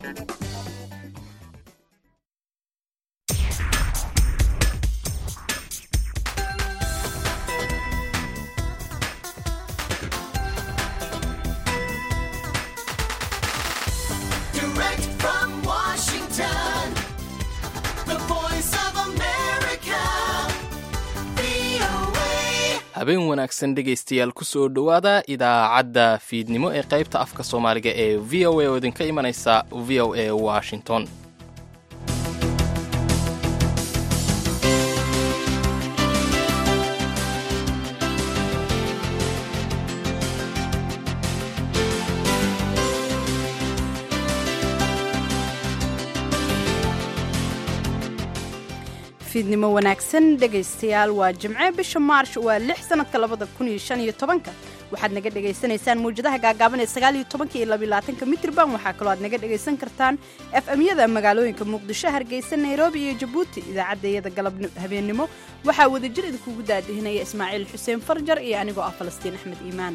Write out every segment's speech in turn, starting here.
Direct from Washington, the voice of America, VOA. habeen wanaagsan dhegaystayaal kusoo dhowaada idaacadda fiidnimo ee qaybta afka soomaaliga ee v o a oo idinka imanaysa v o a washington fiidnimo wanaagsan dhegaystayaal waa jimce bisha maarsh waa lix sanadka labada kun iyo shan iyo tobanka waxaad naga dhagaysanaysaan mawjadaha gaagaaban ee sagaal iyo tobanka iyo labiyo labaatanka mitrban waxaa kaloo aad naga dhagaysan kartaan f m-yada magaalooyinka muqdisho hargeysa nairobi iyo jabuuti idaacaddayada galab habeennimo waxaa wadajir idinkugu daadihinaya ismaaciil xuseen farjar iyo anigoo ah falastiin axmed iimaan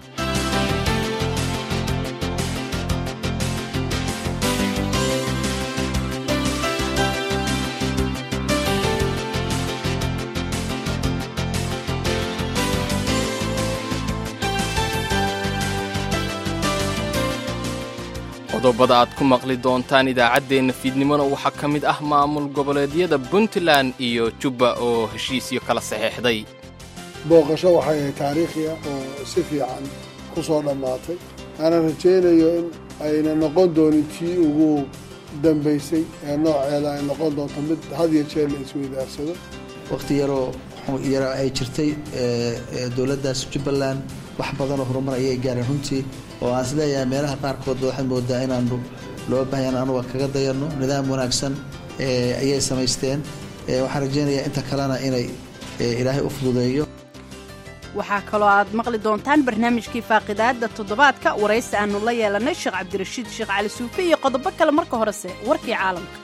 qodobada aad ku maqli doontaan idaacaddeenna fiidnimona waxaa ka mid ah maamul goboleedyada puntland iyo jubba oo heshiisyo kala saxeexday booqasho waxay ahayd taariikhi ah oo si fiican ku soo dhammaatay aanan rajaynayo in ayna noqon doonin tii ugu dambaysay ee nooceeda ay noqon doonto mid had iyo jeer la isweydaarsado waqti yaroo yaro ay jirtay dowladdaas jubbaland wax badanoo horumar ayay gaareen runtii oo aan isleeyahay meelaha qaarkood waxaad moodaa inaanu loo baahyan anuga kaga dayanno nidaam wanaagsan ayay samaysteen waxaan rajaynayaa inta kalena inay ilaahay u fududeeyo waxaa kaloo aad maqli doontaan barnaamijkii faaqidaadda toddobaadka waraysi aanu la yeelanay sheekh cabdirashiid sheekh cali suufe iyo qodobo kale marka horese warkii caalamka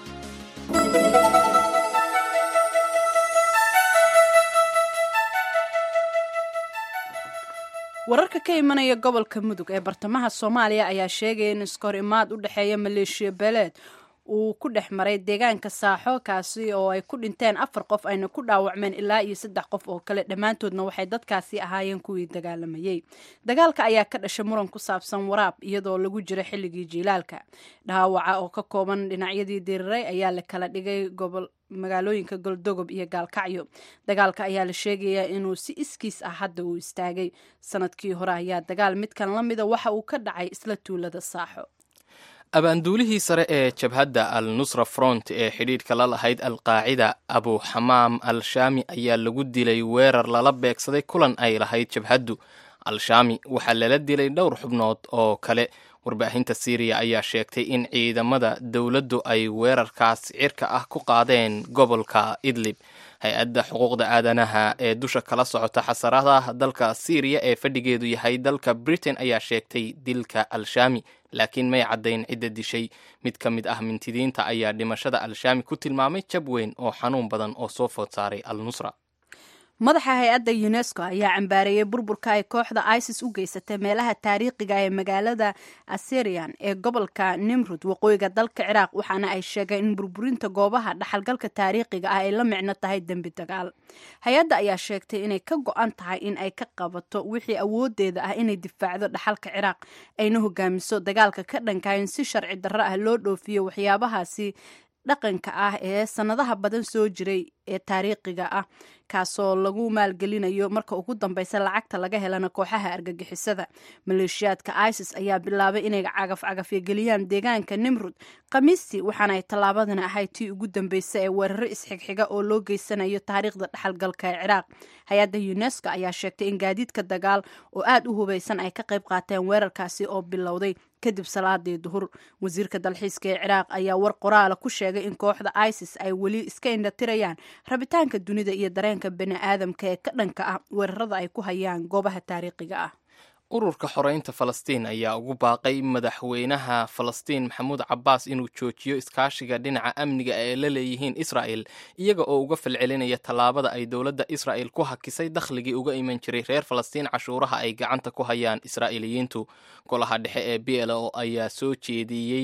wararka ka imanaya gobolka mudug ee bartamaha soomaaliya ayaa sheegaya in iskahor imaad u dhexeeya maleeshiya beeleed uu ku dhex maray deegaanka saaxo kaasi oo ay ku dhinteen afar qof ayna ku dhaawacmeen ilaa iyo saddex qof oo kale dhammaantoodna waxay dadkaasi ahaayeen kuwii dagaalamayey dagaalka ayaa ka dhashay muran ku saabsan waraab iyadoo lagu jira xilligii jiilaalka dhaawaca oo ka kooban dhinacyadii diriray ayaa la kala dhigay gobol magaalooyinka goldogob iyo gaalkacyo dagaalka ayaa la sheegayaa inuu si iskiis ah hadda uu istaagay sanadkii hore ayaa dagaal midkan la mida waxa uu ka dhacay isla tuulada saaxo abaanduulihii sare ee jabhadda al nusra front ee xidhiidhka la lahayd alqaacida abu xamaam al shaami ayaa lagu dilay weerar lala beegsaday kulan ay lahayd jabhaddu al-shaami waxaa lala dilay dhowr xubnood oo kale warbaahinta siiriya ayaa sheegtay in ciidamada dowladdu ay weerarkaas cirka ah ku qaadeen gobolka idlib hay-adda xuquuqda aadanaha ee dusha kala socota xasaradaha dalka siiriya ee fadhigeedu yahay dalka britain ayaa sheegtay dilka al-shaami laakiin may caddayn cidda dishay mid ka mid ah mintidiinta ayaa dhimashada al-shaami ku tilmaamay jab weyn oo xanuun badan oo soo food saaray al nusra madaxa hay-adda unesco ayaa cambaareeyey burburka ay kooxda isis u geysatay meelaha taariikhiga ee magaalada assyrian ee gobolka nimrud waqooyiga dalka ciraaq waxaana ay sheegeen in burburinta goobaha dhaxalgalka taariikhiga ah ay la micno tahay dembi dagaal hay-adda ayaa sheegtay inay ka go-an tahay in ay ka qabato wixii awoodeeda ah inay difaacdo dhaxalka ciraaq ayna hogaamiso dagaalka ka dhanka in si sharci darro ah loo dhoofiyo waxyaabahaasi dhaqanka ah ee sanadaha badan soo jiray ee taariikhiga ah kaasoo lagu maalgelinayo marka ugu dambeysa lacagta laga helana kooxaha argagixisada maleeshiyaadka isis ayaa bilaabay inay cagafcagafyageliyaan deegaanka nimrud khamiistii waxaana ay tallaabadan ahayd tii ugu dambeysa ee weeraro isxigxiga oo loo geysanayo taariikhda dhexalgalka ee ciraaq hay-adda unesco ayaa sheegtay in gaadiidka dagaal oo aada u hubeysan ay ka qayb qaateen weerarkaasi oo bilowday kadib salaadii duhur wasiirka dalxiiska ee ciraaq ayaa war qoraala ku sheegay in kooxda isis ay weli iska indhatirayaan rabitaanka dunida iyo dareenka bani aadamka ee ka dhanka ah weerarada ay ku hayaan goobaha taariikhiga ah ururka xoreynta falastiin ayaa ugu baaqay madaxweynaha falastiin maxamuud cabbaas inuu joojiyo iskaashiga dhinaca amniga ee la leeyihiin israa'el iyaga oo uga falcelinaya tallaabada ay dowladda israa'el ku hakisay dakhligii uga iman jiray reer falastiin cashuuraha ay gacanta ku hayaan israa'iiliyiintu golaha dhexe ee b l o ayaa soo jeediyey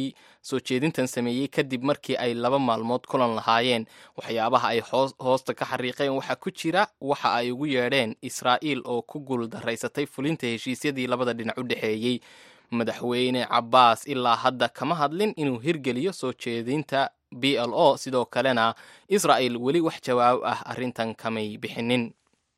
soo jeedintan sameeyey kadib markii ay laba maalmood kulan lahaayeen waxyaabaha ay hoosta ka xariiqeen waxaa ku jira waxa ay ugu yeedheen israa'iil oo ku guuldaraysatay fulinta heshiisyadii labada dhinac u dhexeeyey madaxweyne cabbaas ilaa hadda kama hadlin inuu hirgeliyo soo jeedinta b l o sidoo kalena israa'il weli wax jawaab ah arrintan kamay bixinin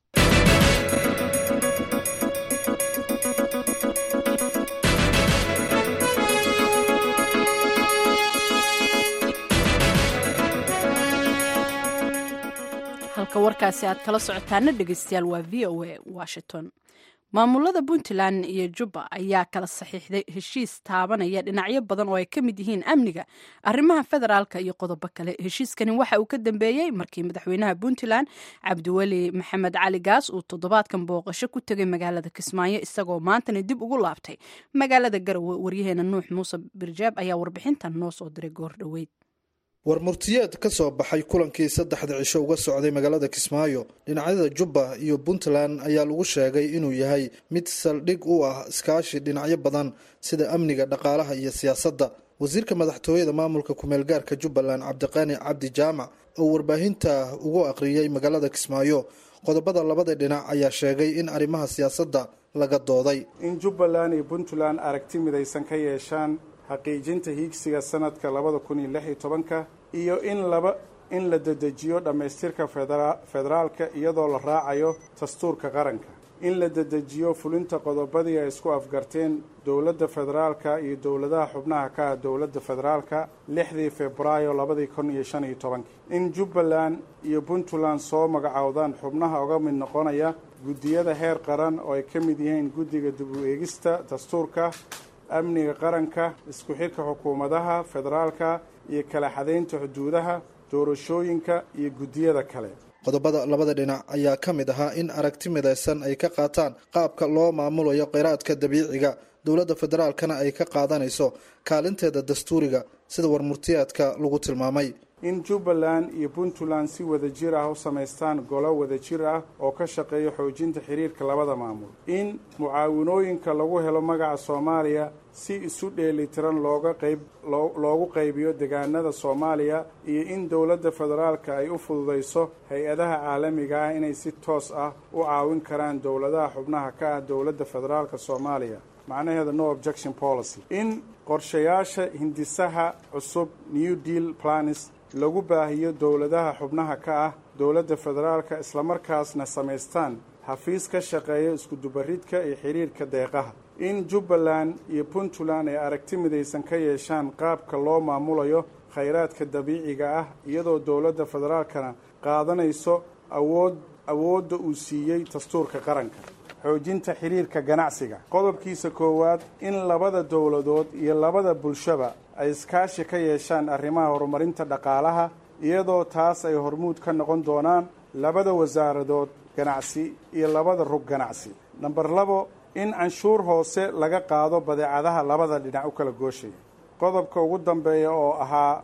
halka warkaasi aad kala socotaana dhegeystayaal waa v o a washington maamulada puntland iyo jubba ayaa kala saxiixday heshiis taabanaya dhinacyo badan oo ay ka mid yihiin amniga arrimaha federaalka iyo qodobo kale heshiiskani waxa uu ka dambeeyey markii madaxweynaha puntland cabdiweli maxamed cali gaas uu toddobaadkan booqasho ku tegay magaalada kismaayo isagoo maantana dib ugu laabtay magaalada garowe waryaheena nuux muuse birjaab ayaa warbixintan noo soo diray goor dhoweyd war murtiyeed ka soo baxay kulankii saddexda cisho uga socday magaalada kismaayo dhinacyada jubba iyo puntland ayaa lagu sheegay inuu yahay mid saldhig u ah iskaashi dhinacyo badan sida amniga dhaqaalaha iyo siyaasadda wasiirka madaxtooyada maamulka ku-meelgaarka jubbaland cabdiqaani cabdi jaamac oo warbaahinta ugu aqriyey magaalada kismaayo qodobada labada dhinac ayaa sheegay in arrimaha siyaasadda laga dooday in jubbaland iyo puntland aragti midaysan ka yeeshaan xaqiijinta hiigsiga sanadka labada kun iyo lix iyo tobanka iyo in laba in la dedejiyo dhammaystirka federaalka iyadoo la raacayo dastuurka qaranka in la dedejiyo fulinta qodobadii ay isku afgarteen dowladda federaalka iyo dowladaha xubnaha ka ah dowladda federaalka lixdii februaayo labadii kun iyo shan iyo tobankii in jubbaland iyo puntland soo magacowdaan xubnaha uga mid noqonaya guddiyada heer qaran oo ay ka mid yihiin guddiga dib u eegista dastuurka amniga qaranka isku xidhka xukuumadaha federaalka iyo kala xadaynta xuduudaha doorashooyinka iyo guddiyada kale qodobada labada dhinac ayaa ka mid ahaa in aragti midaysan ay ka qaataan qaabka loo maamulayo kheyraadka dabiiciga dowladda federaalkana ay ka qaadanayso kaalinteeda dastuuriga sida warmurtiyaadka lagu tilmaamay in jubbaland iyo puntland si wadajir ah u samaystaan golo wadajir ah oo ka shaqeeya xoojinta xiriirka labada maamul in mucaawinooyinka lagu helo magaca soomaaliya si isu dheelitiran looga qayb loogu qaybiyo deegaanada soomaaliya iyo in dowladda federaalka ay u fududayso hay-adaha caalamiga ah inay si toos ah u caawin karaan dowladaha xubnaha ka ah dowladda federaalka soomaaliya macnaheeda no objection policy in qorshayaasha hindisaha cusub new deal planis lagu baahiyo dowladaha xubnaha ka ah dowladda federaalka islamarkaasna samaystaan xafiis ka shaqeeya iskudubaridka iyo xiriirka deeqaha in jubbaland iyo puntland ay aragti midaysan ka yeeshaan qaabka loo maamulayo khayraadka dabiiciga ah iyadoo dowladda federaalkana qaadanayso awood awoodda uu siiyey dastuurka qaranka xoojinta xiriirka ganacsiga qodobkiisa koowaad in labada dowladood iyo labada bulshaba ay iskaashi ka yeeshaan arrimaha horumarinta dhaqaalaha iyadoo taas ay hormuud ka noqon doonaan labada wasaaradood ganacsi iyo labada rug ganacsi namber labo in canshuur hoose laga qaado badeecadaha labada dhinac u kala gooshaya qodobka ugu dambeeya oo ahaa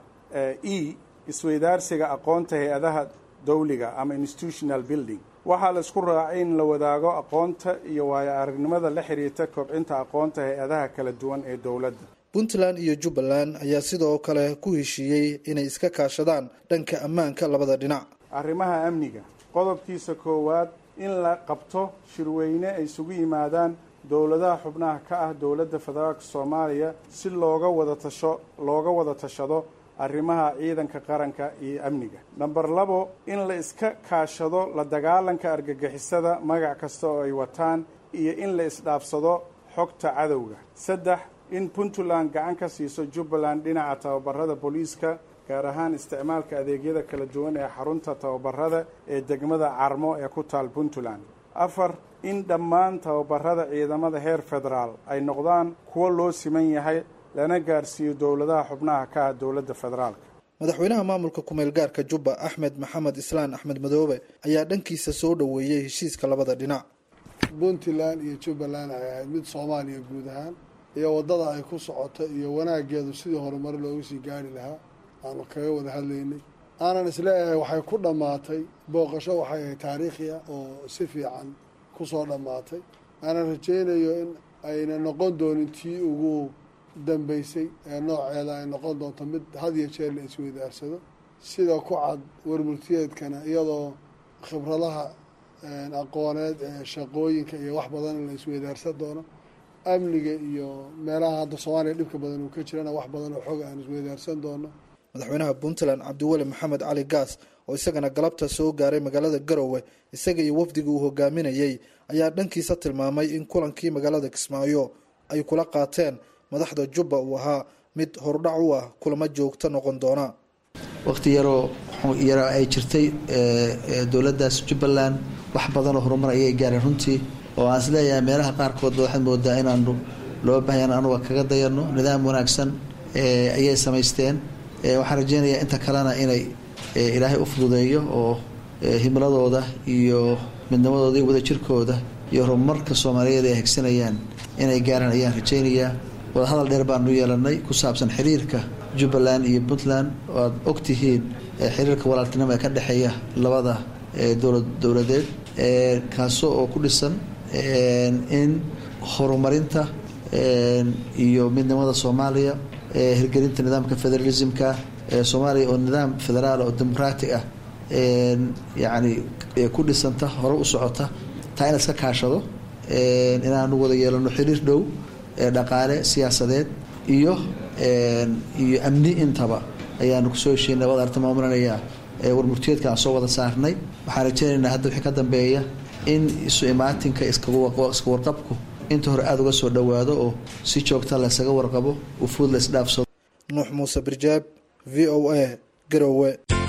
e isweydaarsiga aqoonta hay-adaha dawliga ama institutional building waxaa la isku raacay in la wadaago aqoonta iyo waayo aragnimada la xiriirta kobcinta aqoonta hay-adaha kala duwan ee dowladda puntland iyo jubbaland ayaa sidoo kale ku heshiiyey inay iska kaashadaan dhanka ammaanka labada dhinac arrimaha amniga qodobkiisa koowaad in la qabto shirweyne ay isugu yimaadaan dowladaha xubnaha ka ah dowladda federaalka soomaaliya si looga wada tasho looga wada tashado arrimaha ciidanka qaranka iyo amniga namber labo in la iska kaashado la dagaalanka argagixisada magac kasta oo ay wataan iyo in la isdhaafsado xogta cadowga saddex in puntland gacan ka siiso jubbaland dhinaca tababarada booliiska gaar ahaan isticmaalka adeegyada kala duwan ee xarunta tababarada ee degmada carmo ee ku taal puntland afar in dhammaan tababarada ciidamada heer federaal ay noqdaan kuwo loo siman yahay lana gaarsiiyo dowladaha xubnaha ka ah dowladda federaalka madaxweynaha maamulka kumeel gaarka jubba axmed maxamed islaan axmed madoobe ayaa dhankiisa soo dhoweeyey heshiiska labada dhinac puntland iyo jubbaland ay ahayd mid soomaaliya guud ahaan iyo waddada ay ku socoto iyo wanaaggeedu sidii horumar loogu sii gaari lahaa aanu kaga wada hadlaynay aanan isleeyahay waxay ku dhammaatay booqasho waxay ahayd taariikhiya oo si fiican ku soo dhammaatay aanan rajaynayo in ayna noqon doonin tii ugu dambeysay ee nooceeda ay noqon doonto mid had iyo jeer la isweydaarsado sida ku cad warmurtiyeedkana iyadoo khibradaha aqooneed ee shaqooyinka iyo wax badan la isweydaarsan doono amniga iyo meelaha hadda soomaaliya dhibka badan uu ka jirana wax badan oo xog aan isweydaarsan doono madaxweynaha puntland cabdiweli maxamed cali gaas oo isagana galabta soo gaaray magaalada garowe isaga iyo wafdigii uu hogaaminayey ayaa dhankiisa tilmaamay in kulankii magaalada kismaayo ay kula qaateen madaxda jubba uu ahaa mid hordhac u ah kulamo joogto noqon doona waqti yaroo yaro ay jirtay dowladdaas jubbaland wax badanoo horumar ayay gaareen runtii oo aan isleeyahay meelaha qaarkood waxaad moodaa inaanu loo baahyan anuga kaga dayano nidaam wanaagsan ayay samaysteen waxaan rajeynayaa inta kalena inay ilaahay u fududeeyo oo himladooda iyo midnimadooda iyo wadajirkooda iyo horumarka soomaaliyeed ay hegsanayaan inay gaaraan ayaan rajeynayaa wadahadal dheer baanu yeelanay ku saabsan xiriirka jubbaland iyo puntland oo aad ogtihiin xiriirka walaaltinimo ee ka dhexeeya labada dowlad dowladeed kaasoo oo ku dhisan in horumarinta iyo midnimada soomaaliya hirgelinta nidaamka federalismka soomaaliya oo nidaam federaal oo dimuqraatic ah yacni ku dhisanta hore u socota taa in iska kaashado inaanu wada yeelano xiriir dhow dhaqaale siyaasadeed iyo iyo amni intaba ayaanu kusoo heshiinay wada arta maamulanayaa warmurtiyeedka aan soo wada saarnay waxaan rajeynaynaa hadda wixii ka dambeeya in isu imaatinka iska warqabku inta hore aada uga soo dhowaado oo si joogta laysaga warqabo ufuud la isdhaafsado nuux muuse birjaab v o a garowe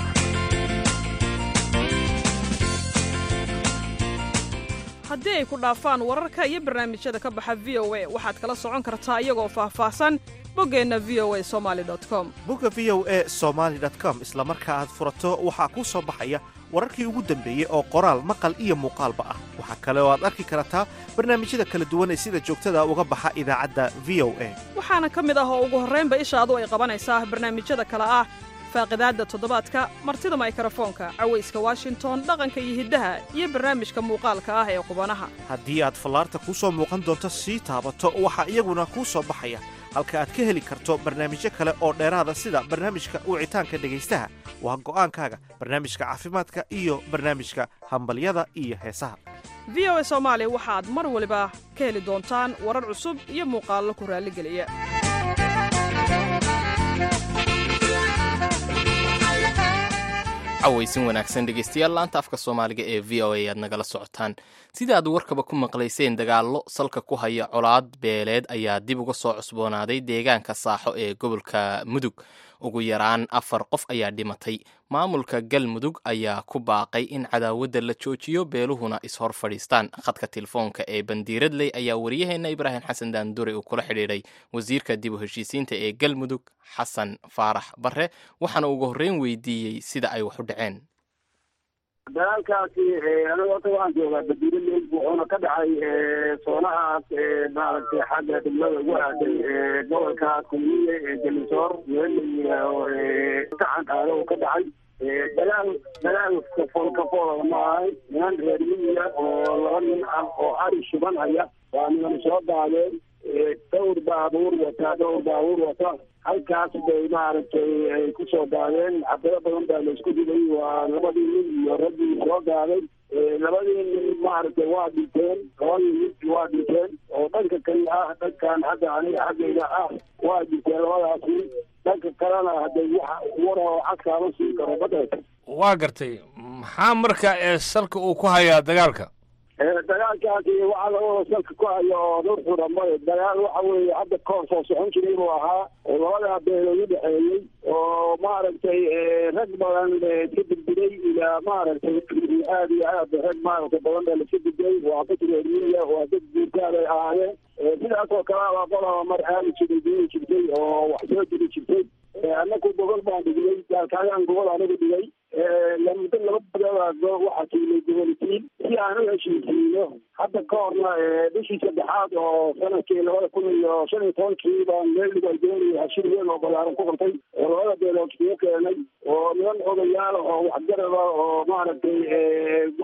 haddii ay ku dhaafaan wararka iyo barnaamijyada ka baxa v o a waxaad kala socon kartaa iyagoo faahfaahsan boggeenna v o a somali com bogga v o a somaali com isla marka aad furato waxaa kuu soo baxaya wararkii ugu dambeeyey oo qoraal maqal iyo muuqaalba ah waxaa kale oo aad arki kartaa barnaamijyada kala duwan ee sida joogtada uga baxa idaacadda v o a waxaana ka mid ah oo ugu horraynba ishaadu ay qabanaysaa barnaamijyada kale ah faaqidaadda toddobaadka martida maykarafoonka cawayska washington dhaqanka iyo hiddaha iyo barnaamijka muuqaalka ah ee qubanaha haddii aad fallaarta kuu soo muuqan doonto sii taabato waxaa iyaguna kuu soo baxaya halka aad ka heli karto barnaamijyo kale oo dheeraada sida barnaamijka wicitaanka dhegaystaha waa go'aankaaga barnaamijka caafimaadka iyo barnaamijka hambalyada iyo heesaha v o a soomaali waxaad mar waliba ka heli doontaan warar cusub iyo muuqaallo ku raalligeliya cawaysin wanaagsan dhegeystayaal laanta afka soomaaliga ee v o a aad nagala socotaan sida aad warkaba ku maqlayseen dagaallo salka ku haya colaad beeleed ayaa dib uga soo cusboonaaday deegaanka saaxo ee gobolka mudug ugu yaraan afar qof ayaa dhimatay maamulka galmudug ayaa ku baaqay in cadaawadda la joojiyo beeluhuna ishor fadhiistaan khadka telefoonka ee bandiiradley ayaa wariyaheenna ibraahim xasan daandure uu kula xidhiidhay wasiirka dib u heshiisiinta ee galmudug xasan faarax barre waxaana ugu horreyn weydiiyey sida ay wax u dhaceen dagaalkaasi aniga horta waxaan joogaa badiiraley wuxuuna ka dhacay soonahaas maaragtay xagga degmada ugu aaday gobolka kulmiye ee jalisoor gacan aada uu ka dhacay dagaal dagaal kafool kafoola ma ahay niman reer miyiga oo laba nin ah oo ari shuban haya waa niman soo daadeen dhowr baabuur wata dhowr baabuur wata halkaas bay maaragtay ay kusoo daadeen xabado badan baa laisku dilay waa labadii nin iyo raggii soo daaday labadii nin maaragtay waa dhinteen labadii nin waa dhinteen oo dhanka kale ah dhankan hadda aniga xaggayga ah waa dhinteen labadaas nin dhanka kalena hadday wax war oo cagkaama siin karo badeed waa gartay maxaa marka ee salka uu ku hayaa dagaalka dagaalkaasi waxaa laga salka ku haya oo dhurxura male dagaal waxa weeye hadda koor soo socon jiray buu ahaa oo labadaa beelood u dhexeeyey oo maaragtay rag badan ka degdegay ilaa maaragtay aad iyo aad rag maaragtay badan baa laska degday waa dad reermiya waa dad guurtaaday ahaayeen sidaas oo kale baa qolaba mar aali jiray dini jirtay oo wax soo diri jirtay annaku gobol baan dhignay gaalkaagaan gobol anigu dhigay muddo laba badoodaasoo waxaa kiilay gobolkiin si aan u heshiisiino hadda ka horna bishii saddexaad oo sanadkii labada kun iyo shan iyo tobankii baan meel dhigalgeynaya hashir weyn oo balaaran ku qabtay oo labada beelood kugu keenay oo niman odayaal oo waxgarada oo maaragtay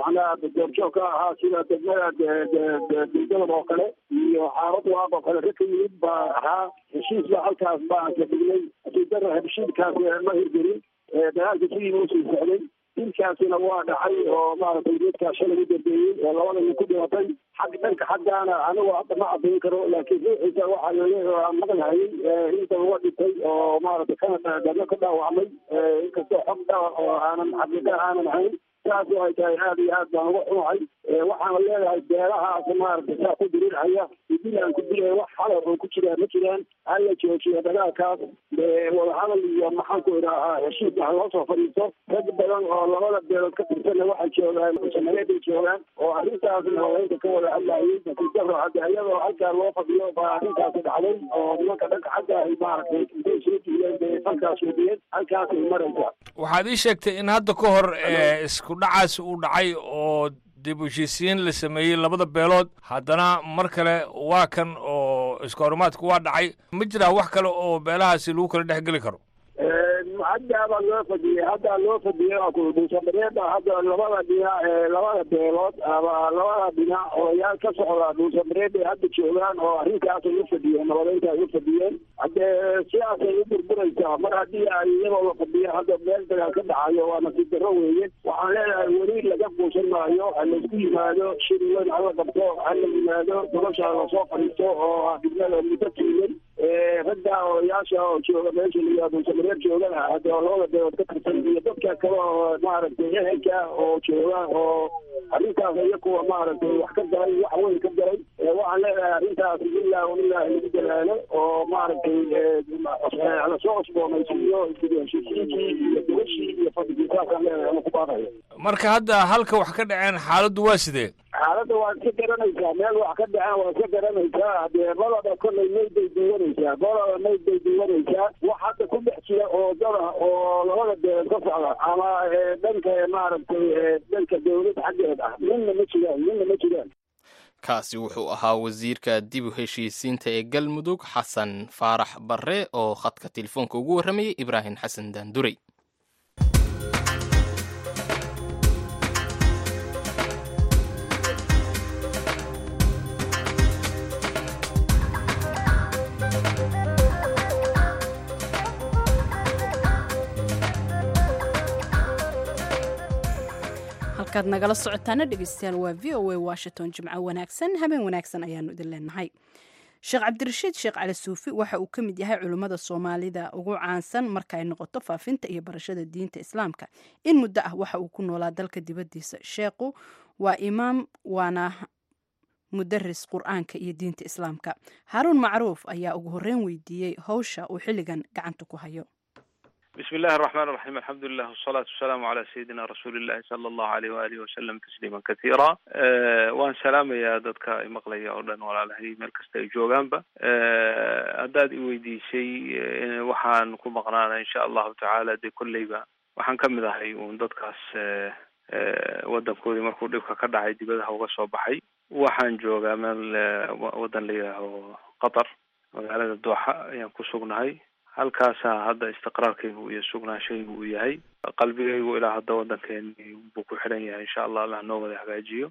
macnaha doorjoog ka ahaa sida degmada degdalab oo kale iyo xaarad waaq oo kale rag ka yimid baa ahaa heshiis baa halkaas baan ka dhignay hadidara heshiiskaas ma hirgelin dagaalka sidii uu sii socday dilkaasina waa dhacay oo maaragtay geedkaa shalay u dambeeyey oo labada nin ku dhimatay xag dhanka xaggaana anigu hadda ma cadayn karo laakiin ruuxiisa waxaa laleeyahay maqlahayay inta uga dhintay oo maaragtay kana dano ka dhaawacmay inkastoo xog dha oo aanan xaqiiqa aanan ahayn saas oo ay tahay aad iyo aad baan uga xumahay waxaana leedahay beelahaas maaragtay saa ku dirirhaya dilaan ku dilaya wax xalal oo ku jiraan ma jiraan hala joojiyo dagaalkaas wadahadal iyo maxaan ku idhaahaa heshiis wax loo soo fadhiisto rag badan oo labada beelood ka tirsanna waxay joogaan samareed bay joogaan oo arrintaasna haweenka ka wada hadlayay natiijaro hadda iyadoo halkaa loo fadhiyo baa arrintaasi dhacday oo nimanka dhanka xagga ay maaragtay intay soo diileen bay halkaas wadiyeen halkaasay maraysaa waxaad ii sheegtay in hadda ka hor isku dhacaas uu dhacay oo dib u heshiisiin la sameeyey labada beelood haddana mar kale waa kan oo iska horumaadku waa dhacay ma jiraa wax kale oo beelahaasi lagu kala dhex geli karo haddaabaa loo fadhiyey haddaa loo fadhiyey waa ku dhuusamareeba hadda labada dhinac labada beelood ama labada dhinac odayaal ka socda dhuusamareeb bay hadda joogaan oo arrinkaasay u fadhiyeen nabadeynta ay u fadhiyeen haddee sidaasay u burburaysaa mar haddii ay iyadoo la fadhiyo hadda meel dagaal ka dhacayo waa nasiib darro weeye waxaan leedahay weli laga guusan maayo ha laysku yimaado shir weyn hala qabto ha la yimaado nolosha lasoo fadhiisto oo dibnada muddo tiilen ragga odayaasha oo jooga meesha layaa dhuusamareeb joogana hadda labada beelood ka tirsan iyo dadka kale oo maaragtay ehelka oo jooga oo arrintaas iyo kuwa maaragtay wax ka galay wax weyn ka galay waxaan leedahay arrintaas ilaa ilaahi lagu dalaalo oo maaragtay lasoo cusboonaysiiyo heshiisiinkii iyo dugashii iyo fadhigii saasaan leedahay ama ku baaqaya marka hadda halka wax ka dhaceen xaaladdu waa sidee xaaladda waa iska garanaysaa meel wax ka dhaceen waa iska garanaysaa hadee balada kollay mayd bay duwanaysaa balada mayd bay duwanaysaa wax hadda ku dhex jira oo dada oo labada beelood ka socda ama dhanka maaragtay dhanka dawladda xaggeed ah midna ma jiraan midna ma jiraan kaasi wuxuu ahaa wasiirka dib u heshiisiinta ee galmudug xasan faarax barre oo khadka telefoonka ugu warramayay ibraahim xasan daandurey halkaad nagala socotaana dhegeystayaal waa v o a washington jimco wanaagsan habeen wanaagsan ayaanu idin leenahay sheekh cabdirashiid sheekh cali suufi waxa uu ka mid yahay culimmada soomaalida ugu caansan marka ay noqoto faafinta iyo barashada diinta islaamka in muddo ah waxa uu ku noolaa dalka dibaddiisa sheekhu waa imaam waana mudaris qur-aanka iyo diinta islaamka haaruun macruuf ayaa ugu horreyn weydiiyey howsha uu xilligan gacanta ku hayo بسم الله الرحمن الرحيم الحمد لله والصلاة والسلام على سيدنا رسول الله صلى الله عليه وآله وسلم تسليما كثيرا waan salaamayaa dadka imaqlaya oo dhan walaalahay meel kasta ay joogaanba haddaad i weydiisay waxaan ku maqnaana insha allahu tacaala dee kolleyba waxaan ka mid ahay uun dadkaas waddankoodii markuu dhibka ka dhacay dibadaha uga soo baxay waxaan joogaa meel waddan la yidhaaho qatar magaalada dooxa ayaan ku sugnahay halkaasaa hadda istiqraarkaygu iyo sugnaanshaygu uu yahay qalbigaygu ilaa hadda waddankeeni buu ku xidhan yahay insha allah allah noo wada hagaajiyo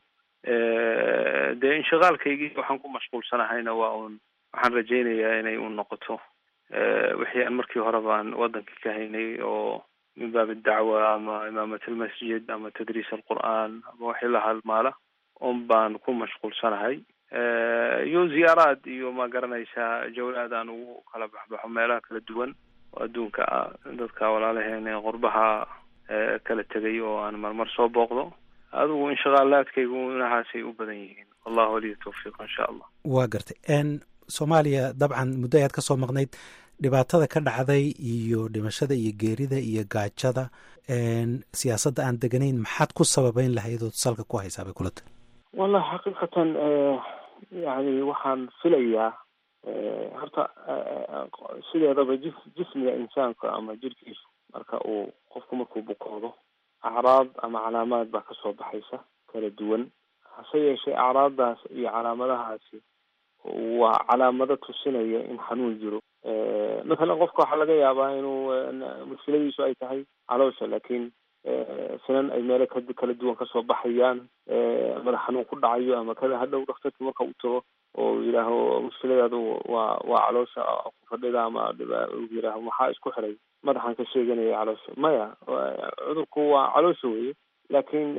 dee inshaqaalkaygii waxaan ku mashquulsanahayna waa un waxaan rajaynayaa inay un noqoto wixii aan markii hore baan waddankii ka haynay oo min baab dacwa ama imaamat almasjid ama tadriis alqur'aan ama wixii la halmaala un baan ku mashquulsanahay iyo ziyaaraad iyo ma garanaysaa jawlaad aan ugu kala baxbaxo meelaha kala duwan oo adduunka ah dadka walaalaheen ee qurbaha kala tegay oo aan marmar soo booqdo adigu inshaqaalaadkaygu inahaasay u badan yihiin wallahu waliya tawfiiq insha allah waa gartay n soomaaliya dabcan muddo ayaad ka soo maqnayd dhibaatada ka dhacday iyo dhimashada iyo geerida iyo gaajada siyaasadda aan deganayn maxaad ku sababeyn lahayd ood salka ku haysaa bay kula tahay wallahi xaqiiqatan yani waxaan filayaa horta sideedaba jif jismiga insaanka ama jirkiisu marka uu qofku markuu bukoodo acraad ama calaamaad baa kasoo baxaysa kala duwan hase yeeshee acraaddaas iyo calaamadahaasi waa calaamado tusinaya in xanuun jiro mathalan qofka waxaa laga yaabaa inuu mushkiladiisu ay tahay caloosha laakiin sinan ay meelo ka kala duwan kasoo baxayaan madax xanuun ku dhacayo ama kada hadhow dhakhtarki marka u tago oo yidhaaho mushkiladaadu waa waa caloosha ku fadhida ama yidhaaho maxaa isku xiray madaxan ka sheeganaya caloosha maya cudurku waa caloosha weye laakiin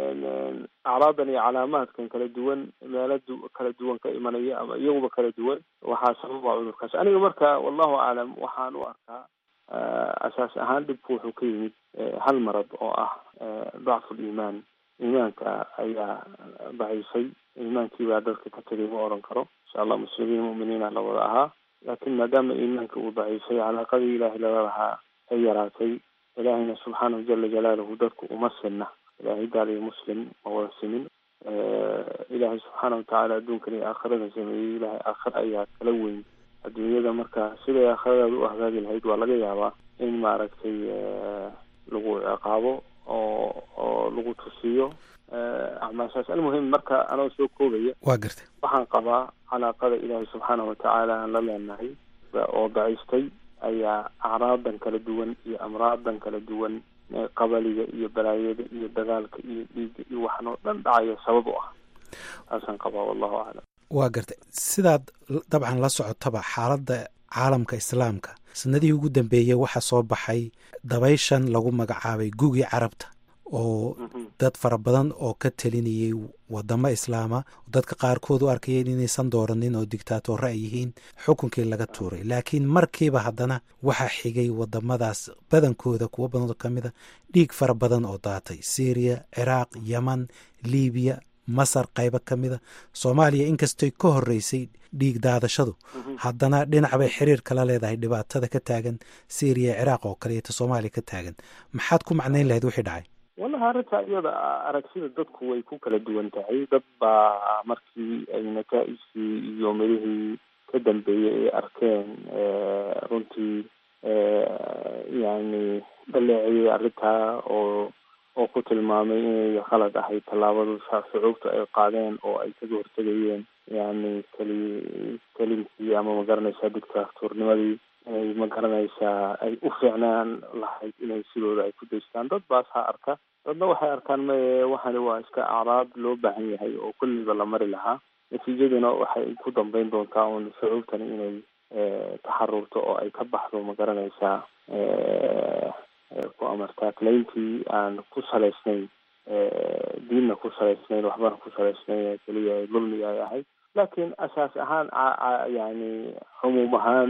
acraadan iyo calaamaadkan kala duwan meelo kala duwan ka imanaya ama iyaguba kala duwan waxaa sababa cudurkaas aniga marka wallahu aclam waxaan u arkaa asaas ahaan dhibku wuxuu ka yimid hal marad oo ah dacfu liimaan iimaanka ayaa daciifay iimaankii baa dadka ka tegay ma oran karo insha allah muslimiin mu'miniina la wada ahaa laakiin maadaama iimaanka uu daciifay calaaqadii ilaahay lala lahaa ay yaraatay ilaahayna subxaanahu jala jalaaluhu dadku uma sinna ilaahay gaal iyo muslim ma wada simin ilaahay subxaana watacaala adduunkan iyo aakhirada sameeyey ilaahay aakhira ayaa kala weyn adduunyada marka siday aakhiradaada u hagaagi lahayd waa laga yaabaa in maaragtay lagu ciqaabo oo oo lagu tusiyo acmaashaas almuhim marka anoo soo koobaya waa gartay waxaan qabaa calaaqada ilaahay subxaana watacaala aan la leenahay oo daciiftay ayaa acraadan kala duwan iyo amraadan kala duwan qabaliga iyo balaayada iyo dagaalka iyo dhiigga iyo waxan oo dhan dhacaya sabab u ah taasaan qabaa wallahu aclam waa gartay sidaad dabcan la socotaba xaaladda caalamka islaamka sanadihii ugu dambeeyey waxaa soo baxay dabayshan lagu magacaabay gugii carabta oo dad fara badan oo ka telinayay wadamo islaama dadka qaarkood u arkayeen inaysan dooranin oo dictaatoore ay yihiin xukunkii laga tuuray laakiin markiiba haddana waxaa xigay wadamadaas badankooda kuwo badan oo ka mid a dhiig fara badan oo daatay syriya ciraaq yeman libiya masar qaybo ka mida soomaaliya inkastoy ka horeysay dhiig daadashadu haddana dhinac bay xiriir kala leedahay dhibaatada ka taagan syriya ciraaq oo kale iyo ta soomaaliya ka taagan maxaad ku macnayn lahayd wixii dhacay wallahi arrinta iyada aragsida dadku way ku kala duwan tahay dad baa markii ay nataaijkii iyo midihii ka dambeeyey ay arkeen runtii yani dhaleeciyey arrintaa oo oo ku tilmaamay inay khalad ahayd tallaabadu shucuubta ay qaadeen oo ay kaga hortegayeen yani keli kelimkii ama magaranaysaa dictatornimadii inay magaranaysaa ay u fiicnaan lahayd inay sidooda ay ku daystaan dad baas ha arka dadna waxay arkaan maye waxani waa iska acraab loo baahan yahay oo kulliba la mari lahaa natiijaduna waxay ku dambeyn doontaa un shucuubtani inay taxarurto oo ay ka baxdo magaranaysaa ku amartaakleyntii aan ku salaysnayn diinna ku salaysnayn waxbana ku salaysnayn keliya dulmiga ay ahayd laakiin asaas ahaan yani cumuum ahaan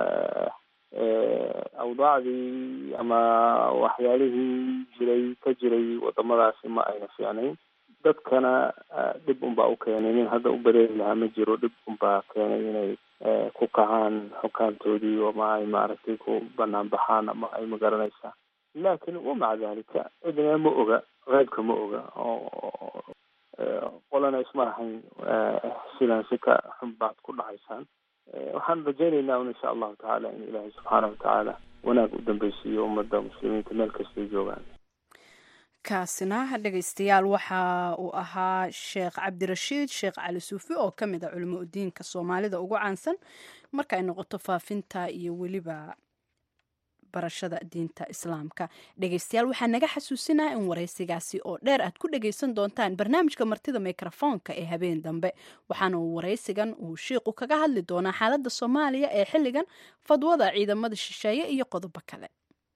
awdaacdii ama waxyaalihii jiray ka jiray wadamadaasi ma ayna fiicnayn dadkana dhib unbaa u keenay nin hadda u bareeri lahaa ma jiro dhib unbaa keenay inay ku kacaan xukaamtoodii ama ay maaragtay ku banaan baxaan ama ay magaranaysaa laakiin wamaca dalika cidna ma oga qeybka ma oga oo qolana isma lahayn sidan si ka xun baad ku dhacaysaan waxaan rajaynaynaa un insha allahu tacaala in ilaahay subxaana watacaala wanaag u dambeysiiyo ummadda muslimiinta meel kastay joogaan kaasina dhegaystayaal waxa uu ahaa sheekh cabdirashiid sheekh cali suufi oo ka mid a culimo udiinka soomaalida ugu caansan marka ay noqoto faafinta iyo weliba barashada diinta islaamka dhegaystayaal waxaa naga xasuusinaya in waraysigaasi oo dheer aad ku dhagaysan doontaan barnaamijka martida mikrofoonka ee habeen dambe waxaana uu waraysigan uu shiiqu kaga hadli doonaa xaaladda soomaaliya ee xilligan fadwada ciidamada shisheeye iyo qodobo kale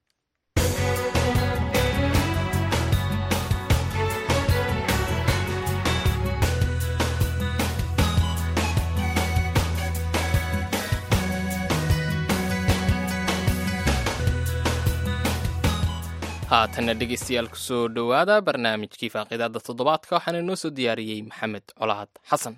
haatanna dhegaystayaal kusoo dhowaada barnaamijkii faaqidaada toddobaadka waxaana inoo soo diyaariyey maxamed colaad xasan